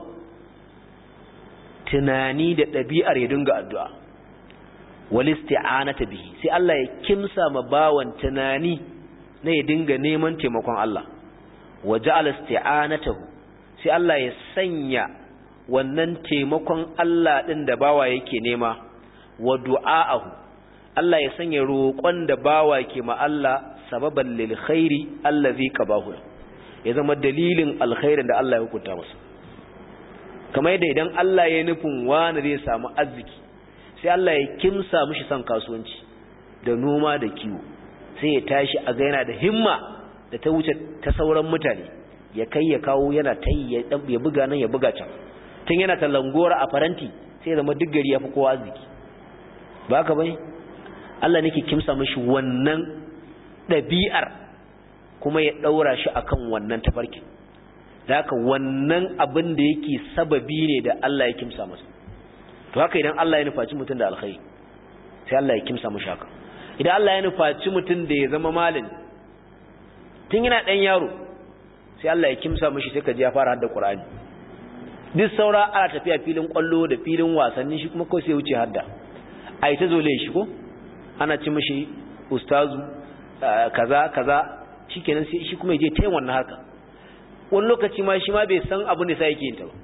tunani da ɗabi'ar ya dinga addu'a wal isti'anata bihi sai Allah ya kimsa ma bawan tunani na ya dinga neman taimakon Allah wa ja'ala isti'anatahu sai Allah ya sanya wannan taimakon Allah din da bawa yake nema wa du'aahu Allah ya sanya roƙon da bawa ke ma Allah sababan lil khairi allazi qabahu ya zama dalilin alkhairin da Allah ya hukunta masa kamar yadda idan Allah ya nufin wani zai samu arziki sai Allah ya kimsa mishi son kasuwanci da noma da kiwo sai ya tashi a ga yana da himma da ta wuce ta sauran mutane ya kai ya kawo yana ta ya buga nan ya buga can tun yana talangora a faranti sai ya zama duk gari ya fi kowa arziki ba ka bane Allah nake kimsa mishi wannan ɗabi'ar kuma ya ɗaura shi akan wannan tafarkin da haka wannan abin da yake sababi ne da Allah ya kimsa masa to haka idan Allah ya nufaci mutum da alkhairi sai Allah ya kimsa mashi haka idan Allah ya nufaci mutum da ya zama malami tun yana ɗan yaro sai Allah ya kimsa mashi sai ka ji ya fara hadda Qur'ani duk saura ana tafiya filin kwallo da filin wasanni shi kuma kawai sai wuce hadda ai ta zole shi ko ana ci mashi ustazu kaza kaza shikenan sai shi kuma ya je ta yin wannan harka wani lokaci ma shi ma bai san abin da sai yake yin ta ba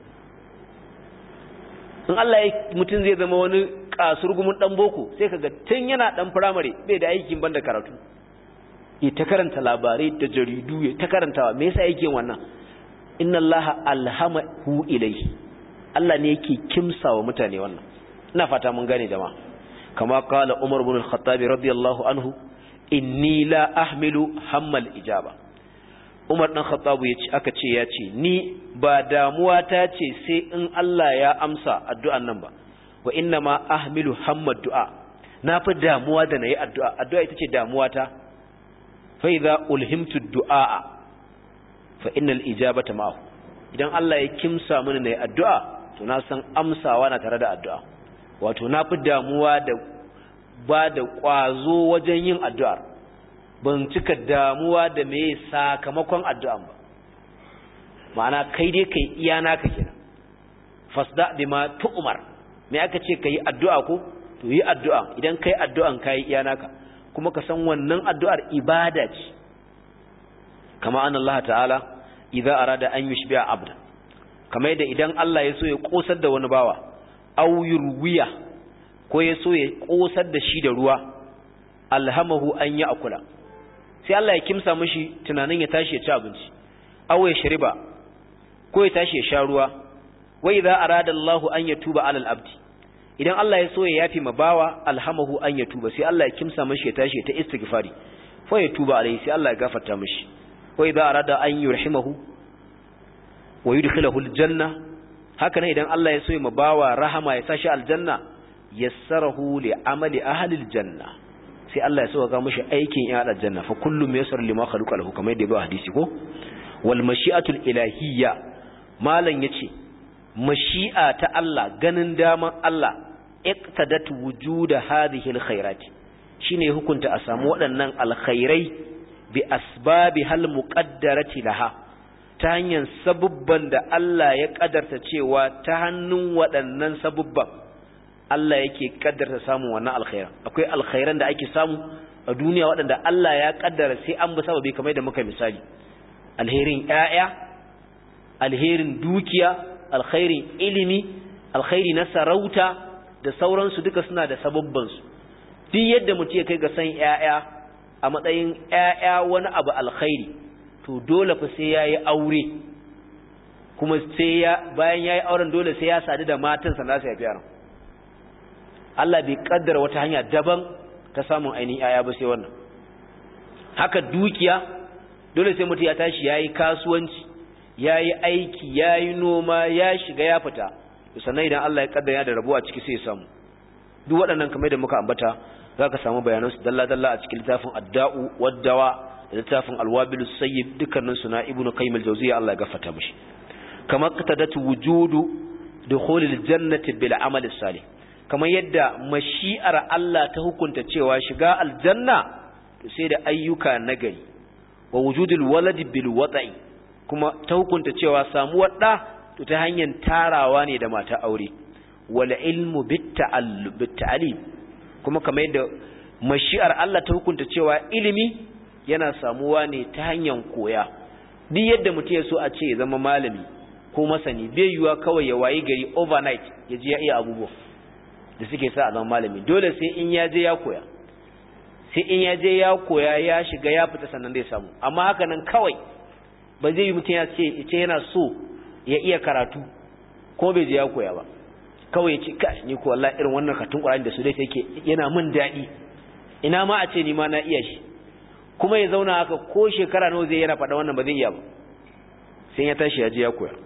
in Allah ya mutum zai zama wani kasurgumin dan boko sai kaga tun yana dan firamare bai da aikin banda karatu ya ta karanta labarai da jaridu ya ta karantawa me yasa yake wannan inna allaha alhamahu ilayhi Allah ne yake kimsawa mutane wannan ina fata mun gane jama'a kama qala umar ibn al-khattab radiyallahu anhu inni la ahmilu hammal ijaba umar dan khattab yace aka ce yace ni ba damuwa ta ce sai in Allah ya amsa addu'an nan ba wa inna ma ahmilu hammad du'a na fi damuwa da nayi addu'a addu'a ita ce damuwa ta fa idza ulhimtu du'a fa innal ijabata ma'ahu idan Allah ya kimsa mini nayi addu'a to na san amsawa na tare da addu'a wato na fi damuwa da ba da kwazo wajen yin addu'ar ban cika damuwa da me sakamakon addu'an ba ma'ana kai dai kai iya naka kenan fasda bima tu'mar me aka ce kai addu'a ko to yi addu'a idan kai addu'an kai iya naka kuma ka san wannan addu'ar ibada ce kama an Allah ta'ala idza arada an yushbi'a abda kamar yadda idan Allah ya so ya kosar da wani bawa aw yurwiya ko ya so ya kosar da shi da ruwa alhamahu an ya akula sai Allah ya kimsa mishi tunanin ya tashi ya ci abinci aw ya shariba ko ya tashi ya sha ruwa wa idza arada Allah an yatuba alal abdi idan Allah ya so ya yafi ma bawa alhamahu an yatuba sai Allah ya kimsa mishi ya tashi ta istighfari fa ya tuba alai sai Allah ya gafarta mishi wa idza arada an yurhimahu wa yudkhilahu aljanna haka ne idan Allah ya so ya ma bawa rahama ya sashi aljanna yassarahu li amali ahli aljanna sai Allah ya so ga mishi aikin ya aljanna fa kullum yassar lima khalaqa lahu kamar yadda ba hadisi ko wal mashi'atul ilahiyya malan yace mashi'a ta Allah ganin daman Allah iqtadat wujuda hadhihi alkhairat shine hukunta a samu waɗannan alkhairai bi asbabi hal muqaddarati laha ta hanyar sabubban da Allah ya kadarta cewa ta hannun waɗannan sabubban Allah yake kaddarta samun wannan alkhairan akwai alkhairan da ake samu a duniya waɗanda Allah ya kaddara sai an bi sababi kamar da muka misali alherin ƴaƴa alherin dukiya alkhairin ilimi alkhairi na sarauta da sauransu duka suna da sababbansu duk yadda mutum ya kai ga san ƴaƴa a matsayin ƴaƴa wani abu alkhairi to dole fa sai yayi aure kuma sai ya bayan yayi auren dole sai ya sadu da matansa na sai yaran Allah bai kaddara wata hanya daban ta samun ainihin ƴaƴa ba sai wannan haka dukiya dole sai mutum ya tashi yayi kasuwanci yayi aiki yayi noma ya shiga ya fita sannan idan Allah ya kaddara da rabo a ciki sai ya samu duk waɗannan kamar da muka ambata zaka samu bayanan su dalla dalla a cikin littafin adda'u waddawa da littafin alwabil sayyib dukkanin su na ibnu qayyim al-jawziyya Allah ya gafarta mishi kamar qatadatu wujudu dukhulil jannati bil amal salih kamar yadda mashi'ar Allah ta hukunta cewa shiga aljanna to sai da ayyuka nagari wa wujudul waladi bil wata'i kuma ta hukunta cewa samuwar da to ta hanyar tarawa ne da mata aure wal ilmu bit ta'alim kuma kamar yadda mashi'ar Allah ta hukunta cewa ilimi yana samuwa ne ta hanyar koya duk yadda mutum ya so a ce ya zama malami ko masani bai yiwa kawai ya wayi gari overnight ya je ya iya abubuwa da suke sa a zama malami dole sai in ya je ya koya sai in ya je ya koya ya shiga ya fita sannan zai samu amma haka nan kawai ba zai yi mutum ya ce ce yana so ya iya karatu ko bai je ya koya ba kawai ya ce kai ni ko wallahi irin wannan katun Qur'ani da su dai yake yana min dadi ina ma a ce ni ma na iya shi kuma ya zauna haka ko shekara nawa zai yana faɗa wannan ba zai iya ba sai ya tashi ya je ya koya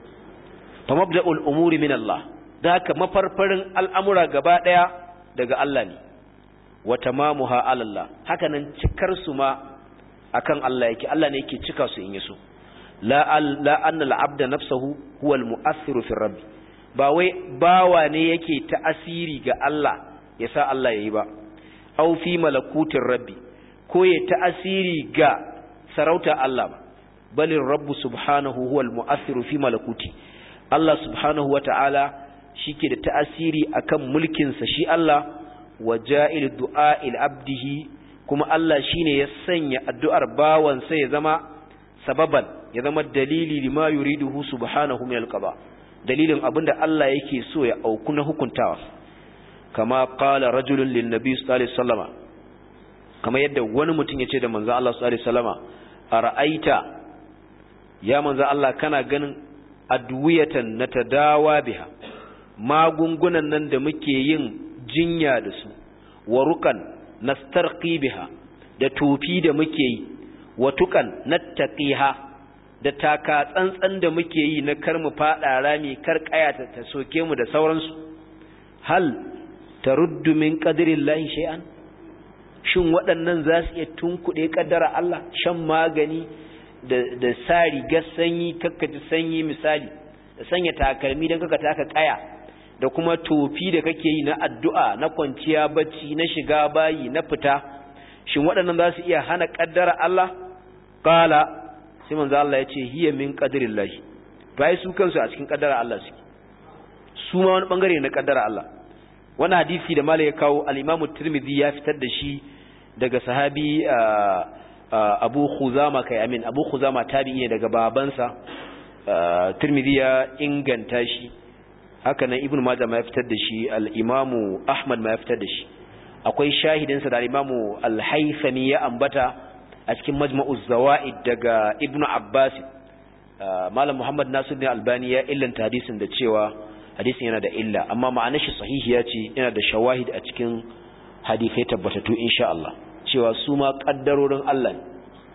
fa mabda'ul umuri min Allah da haka mafarfarin al'amura gaba daya daga Allah ne wa tamamuha ala Allah haka nan cikar su ma akan Allah yake Allah ne yake cika su in yaso la la anna al-abda nafsuhu huwa al-mu'assiru fi rabbi ba wai bawa ne yake ta'asiri ga Allah ya sa Allah yayi ba aw fi malakutir rabbi ko ya ta'asiri ga sarauta Allah ba balin rabbu subhanahu huwa al-mu'assiru fi malakuti Allah subhanahu wata'ala shike da ta'asiri akan mulkin sa shi Allah wa ja'il du'a'il abdihi kuma Allah shine ya sanya addu'ar bawan sa ya zama sababan ya zama dalili lima yuriduhu subhanahu min al-qada dalilin abinda Allah yake so ya auku na hukuntawa kama qala rajulun lin nabi sallallahu alaihi wasallama kama yadda wani mutum yace da manzo Allah sallallahu alaihi wasallama ara'aita ya manzo Allah kana ganin adwiyatan natadawa biha magungunan nan da muke yin jinya da su warukan nastarqi biha da tofi da muke yi watukan nattaqiha da taka tsantsan da muke yi na kar mu fada rami kar kaya ta soke mu da sauransu hal taruddu min qadrillahi shay'an shin waɗannan za su iya tunkuɗe kaddara Allah shan magani da da sa rigar sanyi kakkaji sanyi misali da sanya takalmi dan kaka taka kaya da kuma tofi da kake yi na addu'a na kwanciya bacci na shiga bayi na fita shin waɗannan za su iya hana kaddara Allah qala sai manzo Allah ya ce hiya min qadrillahi to ai su kansu a cikin kaddara Allah suke su ma wani bangare na kaddara Allah wannan hadisi da malai ya kawo al-Imam Tirmidhi ya fitar da shi daga sahabi Abu Khuzama kai amin Abu Khuzama tabi'i ne daga babansa Tirmidhi ya inganta shi haka nan Ibn Majah ma ya fitar da shi al-Imam Ahmad ma ya fitar da shi akwai shahidinsa da al-Imam al-Haythami ya ambata a cikin majma'uz zawaid daga ibnu abbas malam muhammad nasiruddin albani ya illanta hadisin da cewa hadisin yana da illa amma ma'anar shi sahihiya ce yana da shawahid a cikin hadisai tabbatattu insha Allah cewa su ma kaddarorin Allah ne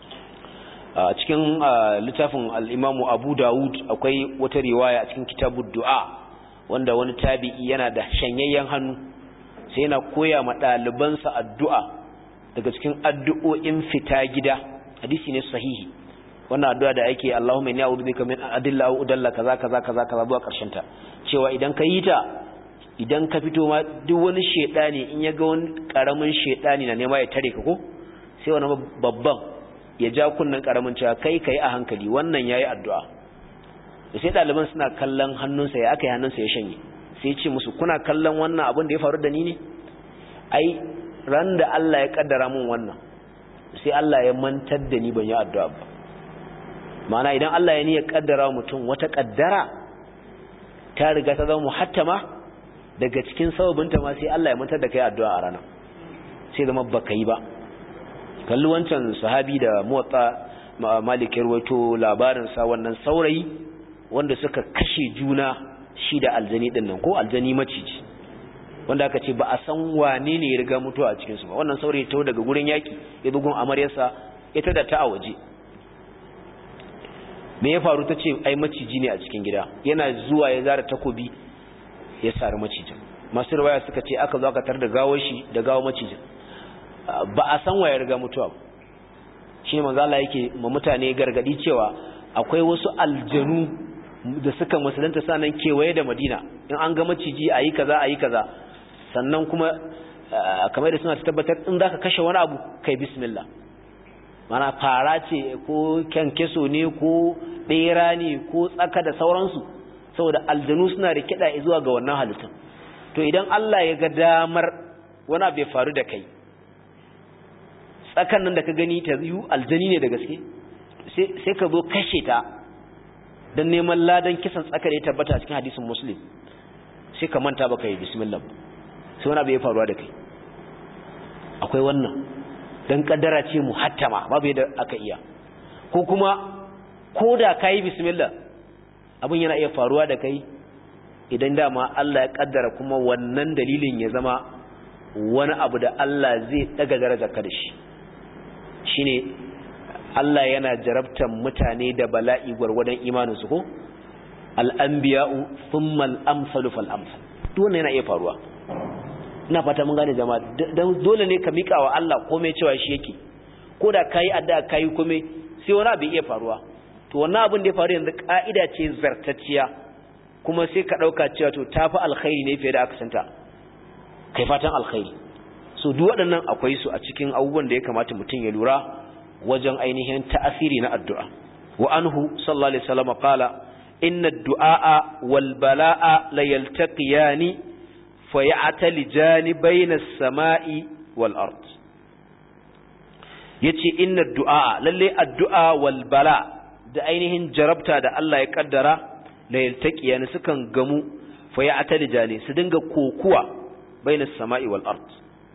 a cikin littafin al-imamu abu dawud akwai wata riwaya a cikin kitabud du'a wanda wani tabi'i yana da shanyayyen hannu sai yana koya ma ɗalibansa addu'a daga cikin addu'o'in fita gida hadisi ne sahihi wannan addu'a da ake Allahumma inni a'udhu bika min adilla aw udalla kaza kaza kaza kaza zuwa karshen ta cewa idan ka yi ta idan ka fito ma duk wani shedani in ya ga wani karamin shedani na nema ya tare ka ko sai wani babban ya ja kunnan karamin cewa kai kai a hankali wannan yayi addu'a da sai ɗaliban suna kallon hannunsa ya aka yi hannunsa ya shanye sai ce musu kuna kallon wannan abin da ya faru da ni ne ai ran da Allah ya kaddara mun wannan sai Allah ya mantar da ni ban yi addu'a ba ma'ana idan Allah ya niyya kaddara mutum wata kaddara ta riga ta zama muhattama daga cikin sababinta ma sai Allah ya mantar da kai addu'a a ranar sai zama baka yi ba kalli wancan sahabi da muwatta malik ya rawaito labarin sa wannan saurayi wanda suka kashe juna shi da aljani din nan ko aljani maciji wanda aka ce ba a san wane ne ya riga mutuwa a cikin su ba wannan saurayi ta daga gurin yaki ya bugun amaryarsa ita da ta a waje me ya faru ta ce ai maciji ne a cikin gida yana zuwa ya zara takobi ya sari macijin masu riwaya suka ce aka zo aka tar da gawar shi da gawar macijin ba a san waye riga mutuwa shi manzo Allah yake ma mutane gargadi cewa akwai wasu aljanu da suka musulunta sanan kewaye da Madina in an ga maciji ayi kaza ayi kaza sannan kuma kamar da suna tabbatar in zaka kashe wani abu kai bismillah mana fara ce ko kyankyaso ne ko bera ne ko tsaka da sauransu saboda aljanu suna da kiɗa zuwa ga wannan halittun to idan Allah ya ga damar wani abu ya faru da kai tsakan nan da ka gani ta yiwu aljani ne da gaske sai ka zo kashe ta don neman ladan kisan tsaka da ya tabbata a cikin hadisin muslim sai ka manta baka yi bismillah sai wani abu ya faruwa da kai akwai wannan don kaddara ce muhattama babu yadda aka iya ko kuma ko da ka yi bismillah abin yana iya faruwa da kai idan dama Allah ya kaddara kuma wannan dalilin ya zama wani abu da Allah zai daga darajar ka da shi shine Allah yana jarabtan mutane da bala'i gwargwadon imaninsu ko al'anbiya'u thumma al-amsalu fal amsal duk wannan yana iya faruwa ina fata mun gane jama'a dan dole ne ka mika wa Allah komai cewa shi yake ko da kai addu'a kai komai sai wani abu iya faruwa to wannan abin da ya faru yanzu ka'ida ce zartacciya kuma sai ka dauka cewa to tafi alkhairi ne fiye da aka santa kai fatan alkhairi so duk waɗannan akwai su a cikin abubuwan da ya kamata mutum ya lura wajen ainihin ta'asiri na addu'a wa anhu sallallahu alaihi wasallam qala inna ad-du'a wal bala'a la yaltaqiyani fa ya'talijani bayna as-sama'i wal ard yace inna ad-du'a lalle addu'a wal bala da ainihin jarabta da Allah ya kaddara la yaltaqiyani sukan gamu fa ya'talijani su dinga kokuwa bayna as-sama'i wal ard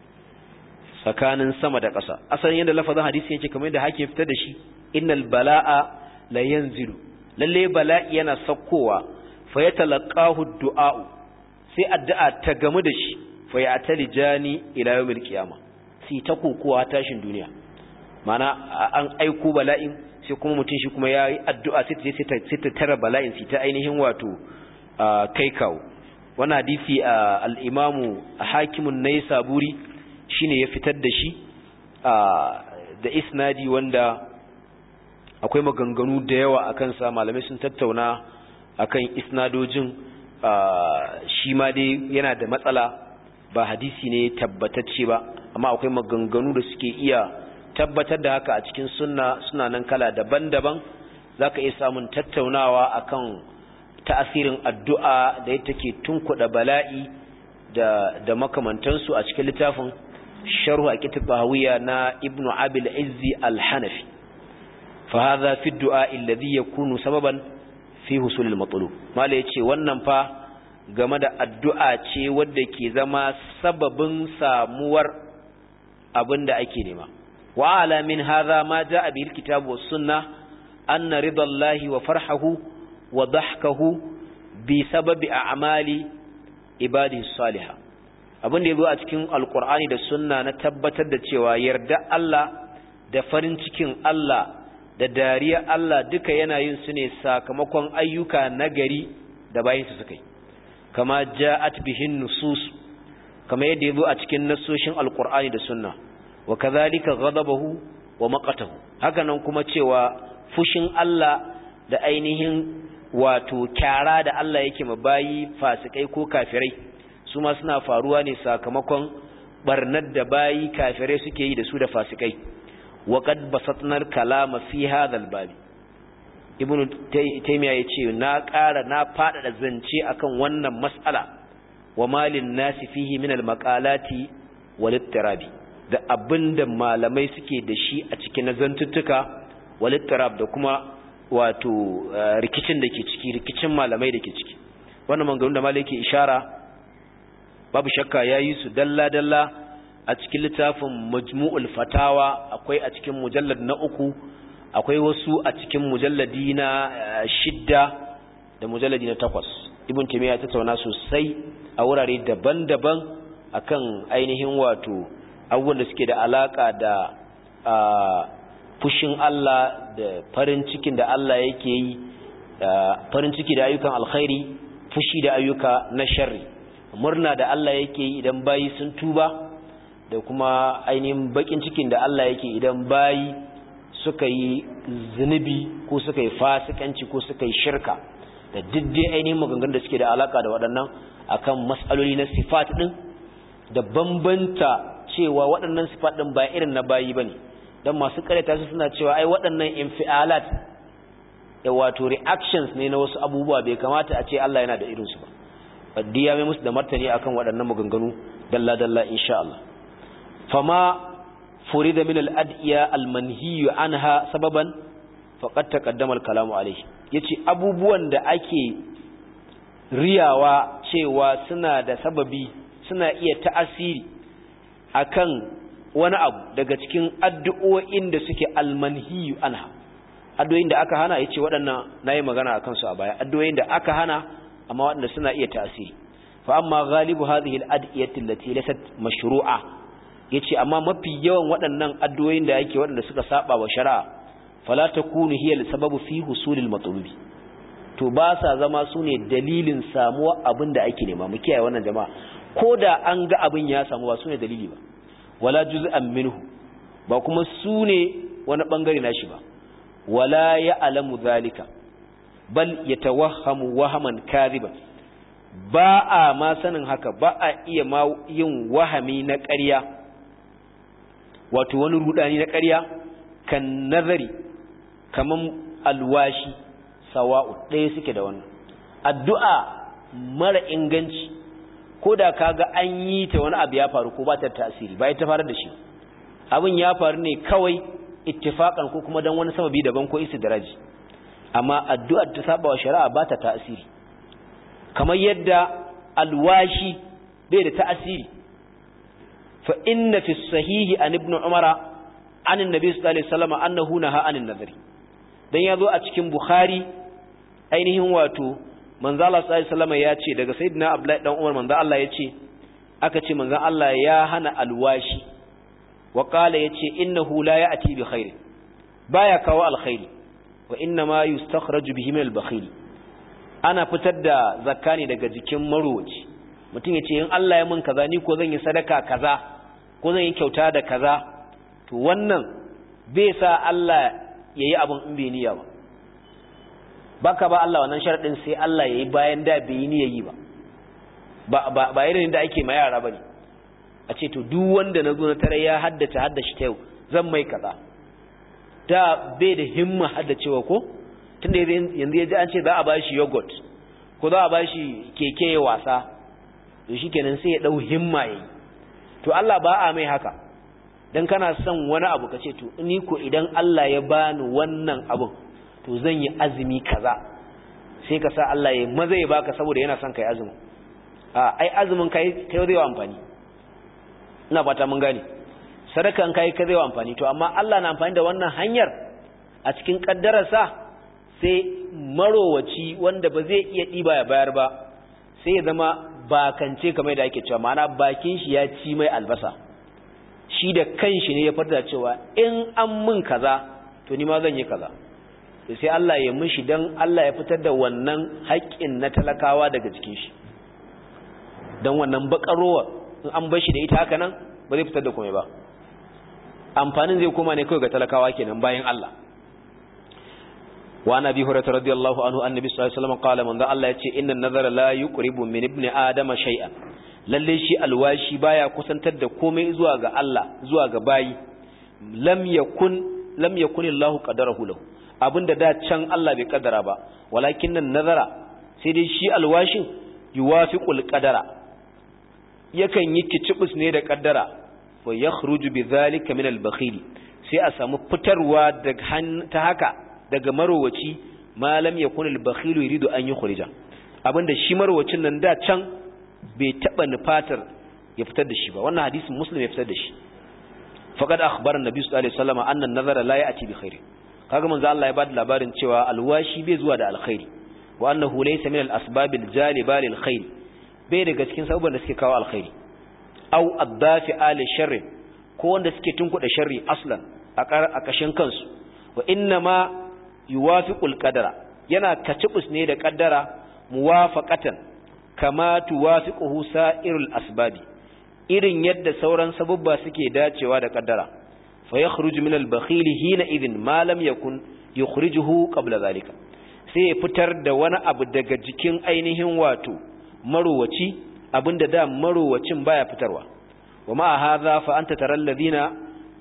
tsakanin sama da ƙasa asalin yadda lafazin hadisi yake kamar yadda hakim fitar da shi innal bala'a la yanzilu lalle bala'i yana sakkowa fa yatalaqahu du'a'u sai addu'a ta gamu da shi fa ya'talijani ila yawmil qiyama sai ta kokowa tashin duniya mana an aiko bala'in sai kuma mutum shi kuma yayi addu'a sai ta sai ta tara bala'in sai ta ainihin wato kai kawo wannan hadisi al-imamu hakimun naysaburi shine ya fitar da shi da isnadi wanda akwai maganganu da yawa a kansa malamai sun tattauna akan isnadojin shi ma dai yana da matsala ba hadisi ne tabbatacce ba amma akwai maganganu da suke iya tabbatar da haka a cikin sunna suna nan kala daban-daban zaka iya samun tattaunawa akan ta'asirin addu'a da yake take tunkuɗa bala'i da da makamantansu a cikin littafin sharhu akitab bahawiya na ibnu abil izzi al-hanafi fa hadha fi du'a alladhi yakunu sababan fi husul al-matlub mala yace wannan fa game da addu'a ce wadda ke zama sababin samuwar abinda ake nema wa ala min hadha ma jaa bihi al-kitab was sunnah anna ridallahi wa farhahu wa dhahkahu bi sababi a'mali ibadihi salihah abin da ya zo a cikin alkur'ani da sunna na tabbatar da cewa yarda Allah da farin cikin Allah da dariya Allah duka yana yin su ne sakamakon ayyuka nagari da bayin su suka yi kama ja'at bihin nusus kama yadda ya zo a cikin nasoshin alkur'ani da sunna wa kadhalika ghadabahu wa maqatahu haka nan kuma cewa fushin Allah da ainihin wato kyara da Allah yake mabayi fasikai ko kafirai su ma suna faruwa ne sakamakon barnar da bayi kafirai suke yi da su da fasikai wa qad basatnar kalama fi hadha babi ibnu taymiya yace na ƙara na fada zance akan wannan mas'ala wa malin nasi fihi min al-maqalati wal ittirabi da abinda malamai suke da shi a cikin nazantuttuka walittarab da kuma wato rikicin da ke ciki rikicin malamai da ke ciki wannan manganun da malai ke ishara babu shakka ya yi su dalla-dalla a cikin littafin majmu'ul fatawa akwai a cikin mujallad na uku akwai wasu a cikin mujalladi na shidda da mujalladi na takwas ibn taymiya ta tattauna sosai a wurare daban-daban akan ainihin wato abubuwan da suke da alaka da fushin Allah da farin cikin da Allah yake yi farin ciki da ayyukan alkhairi fushi da ayyuka na sharri murna da Allah yake yi idan bayi sun tuba da kuma ainihin bakin cikin da Allah yake idan bayi suka yi zunubi ko suka yi fasikanci ko suka yi shirka da diddai ainihin maganganun da suke da alaka da waɗannan akan matsaloli na sifat ɗin da bambanta cewa waɗannan sifat ɗin ba irin na bayi ba ne don masu karyata su suna cewa ai waɗannan infialat da wato reactions ne na wasu abubuwa bai kamata a ce Allah yana da irinsu ba wadda ya mai musu da martani akan waɗannan maganganu dalla-dalla insha Allah fama furida min al-adiya al-manhiyu anha sababan faqad taqaddama al-kalamu alayhi yace abubuwan da ake riyawa cewa suna da sababi suna iya ta'asiri akan wani abu daga cikin addu'o'in da suke al-manhiyu anha addu'o'in da aka hana yace waɗannan nayi magana akan su a baya addu'o'in da aka hana amma waɗanda suna iya ta'asiri fa amma ghalibu hadhihi al-adiyati allati laysat mashru'a yace amma mafi yawan waɗannan addu'o'in da yake waɗanda suka saba wa shari'a fala takunu hiya sababu fi husulil matlubi to ba sa zama sune dalilin samuwa abin da ake nema mu kiyaye wannan jama'a koda an ga abin ya samu ba sune dalili ba wala juz'an minhu ba kuma sune wani bangare nashi ba wala ya'lamu zalika bal yatawahhamu wahaman kadhiban ba a ma sanin haka ba a iya ma yin wahami na ƙarya wato wani rudani na ƙarya kan nazari kaman alwashi sawa'u ɗaya suke da wannan addu'a mara inganci ko da kaga an yi ta wani abu ya faru ko ba ta tasiri ba ta faru da shi abin ya faru ne kawai ittifaqan ko kuma dan wani sababi daban ko istidraji amma addu'ar ta saba wa shari'a ba ta tasiri kamar yadda alwashi bai da ta'asiri fa inna fi sahihi an ibn umara an annabi sallallahu alaihi wasallam annahu naha anin nazari dan yazo a cikin bukhari ainihin wato manzo Allah sallallahu alaihi wasallam ya ce daga sayyidina abdullahi dan umar manzo Allah ya ce aka ce manzo Allah ya hana alwashi wa qala yace innahu la ya'ti bi khair baya kawo alkhairi wa inna ma yustakhraju bihi min al-bakhil ana fitar da zakka ne daga jikin marowaci mutum ya ce in Allah ya mun kaza ni ko zan yi sadaka kaza ko zan yi kyauta da kaza to wannan bai sa Allah ya yi abin in bai niyya ba baka ba Allah wannan sharadin sai Allah ya yi bayan da bai yi niyya yi ba ba ba irin da ake ma yara bane a ce to duk wanda na zo na tare ya haddace haddace ta yau zan mai kaza da bai da himma haddacewa ko tunda yanzu ya ji an ce za a ba shi yogurt ko za a ba shi keke ya wasa to shi kenan sai ya ɗau himma ya yi to Allah ba a mai haka don kana son wani abu ka ce to ni ko idan Allah ya bani wannan abun to zan yi azumi kaza sai ka sa Allah ya maza ya baka saboda yana son kai azumin a ai azumin kai kai zai wa amfani ina fata mun gane sadaka an kai kai zai wa amfani to amma Allah na amfani da wannan hanyar a cikin kaddararsa sai marowaci wanda ba zai iya ɗiba ya bayar ba sai ya zama bakance kamar da ake cewa ma'ana bakin shi ya ci mai albasa shi da kanshi ne ya farta cewa in an mun kaza to ni ma zan yi kaza sai Allah ya mishi dan Allah ya fitar da wannan haƙƙin na talakawa daga jikin shi dan wannan bakarowa in an bar shi da ita haka nan ba zai fitar da komai ba amfanin zai koma ne kawai ga talakawa kenan bayan Allah وعن ابي هريره رضي الله عنه النبي صلى الله عليه وسلم قال من ذا الله yace inna nazara la yuqribu min ibni adama shay'an lalle shi alwashi baya kusantar da komai zuwa ga Allah zuwa ga bayi lam yakun lam yakun Allah qadarahu lahu abinda da can Allah bai kaddara ba walakin nan nazara sai dai shi alwashin yuwafiqul qadara yakan yi kicibus ne da kaddara wa yakhruju bidhalika min al-bakhil sai a samu fitarwa daga ta haka daga marowaci malam yakun al-bakhil yuridu an yukhrija abinda shi marowacin nan da can bai taba nufatar ya fitar da shi ba wannan hadisin muslim ya fitar da shi faqad akhbara an-nabi sallallahu alaihi wasallam anna an-nazara la ya'ti bi khair kaga manzo Allah ya bada labarin cewa alwashi bai zuwa da alkhairi wa annahu laysa min al-asbab al-jaliba lil khair bai daga cikin sababan da suke kawo alkhairi aw addafi ali sharri ko wanda suke tunkuda sharri aslan a kashin kansu wa inna ma yuwafiqul qadara yana kacibus ne da kaddara muwafaqatan kama tuwafiquhu sa'irul asbabi irin yadda sauran sababba suke dacewa da kaddara fa yakhruju min al-bakhil hina idhin ma lam yakun yukhrijuhu qabla zalika sai ya fitar da wani abu daga jikin ainihin wato marowaci abinda da marowacin baya fitarwa wa ma hadha fa anta tara alladhina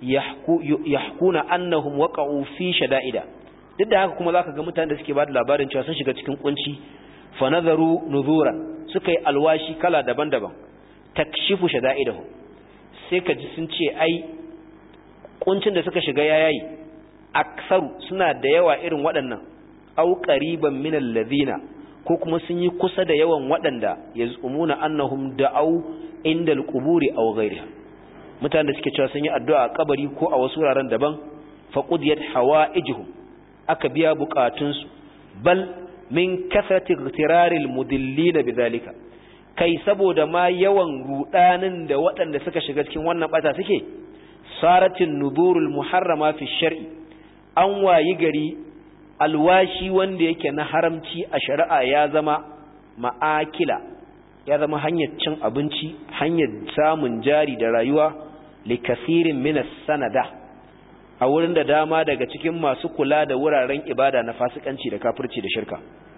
yahkuna annahum waqa'u fi shada'ida duk da haka kuma zaka ga mutanen da suke bada labarin cewa sun shiga cikin kunci fa nazaru nuzuran suka yi alwashi kala daban-daban takshifu shada'idahum sai ka ji sun ce ai kuncin da suka shiga yayayi aksaru suna da yawa irin waɗannan au qariban min alladhina ko kuma sun yi kusa da yawan waɗanda yazumuna annahum da'au inda alquburi aw ghayriha mutanen da suke cewa sun yi addu'a a kabari ko a wasu wuraren daban fa qudiyat hawaijuhum aka biya bukatunsu bal min kasrati ightiraril mudillin bidhalika kai saboda ma yawan rudanin da waɗanda suka shiga cikin wannan bata suke saratin nudurul muharrama fi shar'i an wayi gari alwashi wanda yake na haramci a shari'a ya zama ma'akila ya zama hanyar cin abinci hanyar samun jari da rayuwa likasirin minas sanada a wurin da dama daga cikin masu kula da wuraren ibada na fasikanci da kafirci da shirka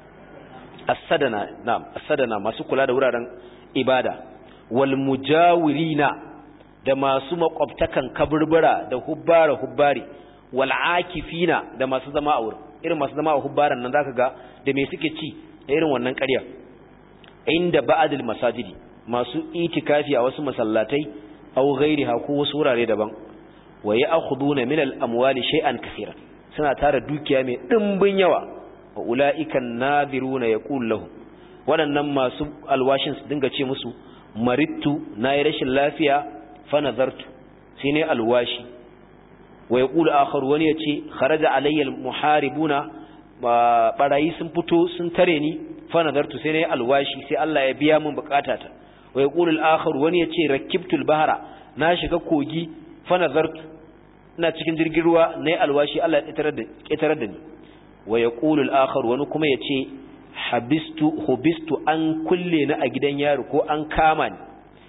as-sadana na'am as-sadana masu kula da wuraren ibada wal mujawirina da masu makwabtakan kaburbura da hubbara hubbari wal akifina da masu zama a wurin irin masu zama a hubbaran nan zaka ga da me suke ci da irin wannan ƙarya inda ba'dil masajidi masu itikafi a wasu masallatai aw ghairiha ko wasu wurare daban wa ya'khuduna min al-amwali shay'an kaseeran suna tara dukiya mai dimbin yawa wa ulaika an-nadhiruna yaqul lahum waɗannan masu alwashin su dinga ce musu marittu nayi rashin lafiya fa nazartu sai ne alwashi wa yaqulu akhar wani yace kharaja alayya al-muharibuna barayi sun fito sun tare ni fa nazartu sai ne alwashi sai Allah ya biya min bukatata wa yaqulu al-akhar wani yace rakibtu al-bahra na shiga kogi fa nazartu ina cikin jirgin ruwa nayi alwashi Allah ya ƙetarar da ƙetarar da ni wa yaqulu al-akhar wani kuma yace habistu hubistu an kulle ni a gidan yaro ko an kama ni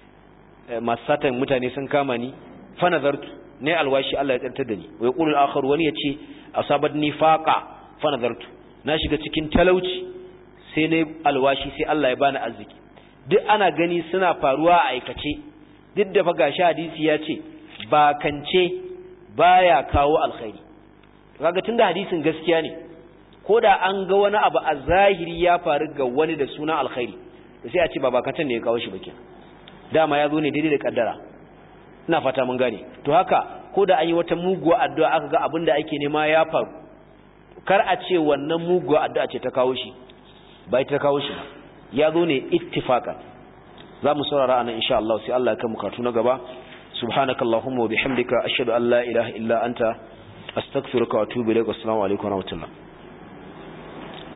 masatan mutane sun kama ni fa nazartu nayi alwashi Allah ya ƙetarar da ni wa yaqulu al-akhar wani yace asabatni faqa fa nazartu na shiga cikin talauci sai nayi alwashi sai Allah ya bani arziki duk ana gani suna faruwa a aikace duk da fa gashi hadisi ya ce bakance baya kawo alkhairi kaga tunda hadisin gaskiya ne ko da an ga wani abu a zahiri ya faru ga wani da sunan alkhairi da sai a ce ba bakantan ne ya kawo shi ba kenan dama ya zo ne daidai da kaddara ina fata mun gane to haka ko da an yi wata muguwa addu'a aka ga abin da ake nema ya faru kar a ce wannan muguwa addu'a ce ta kawo shi ba ita ta kawo shi ba ya zo ne ittifaqan za mu saurara anan insha Allah sai Allah ya kai mu karatu na gaba subhanakallahumma wa bihamdika ashhadu an la ilaha illa anta astaghfiruka wa atubu ilaik assalamu alaikum wa rahmatullah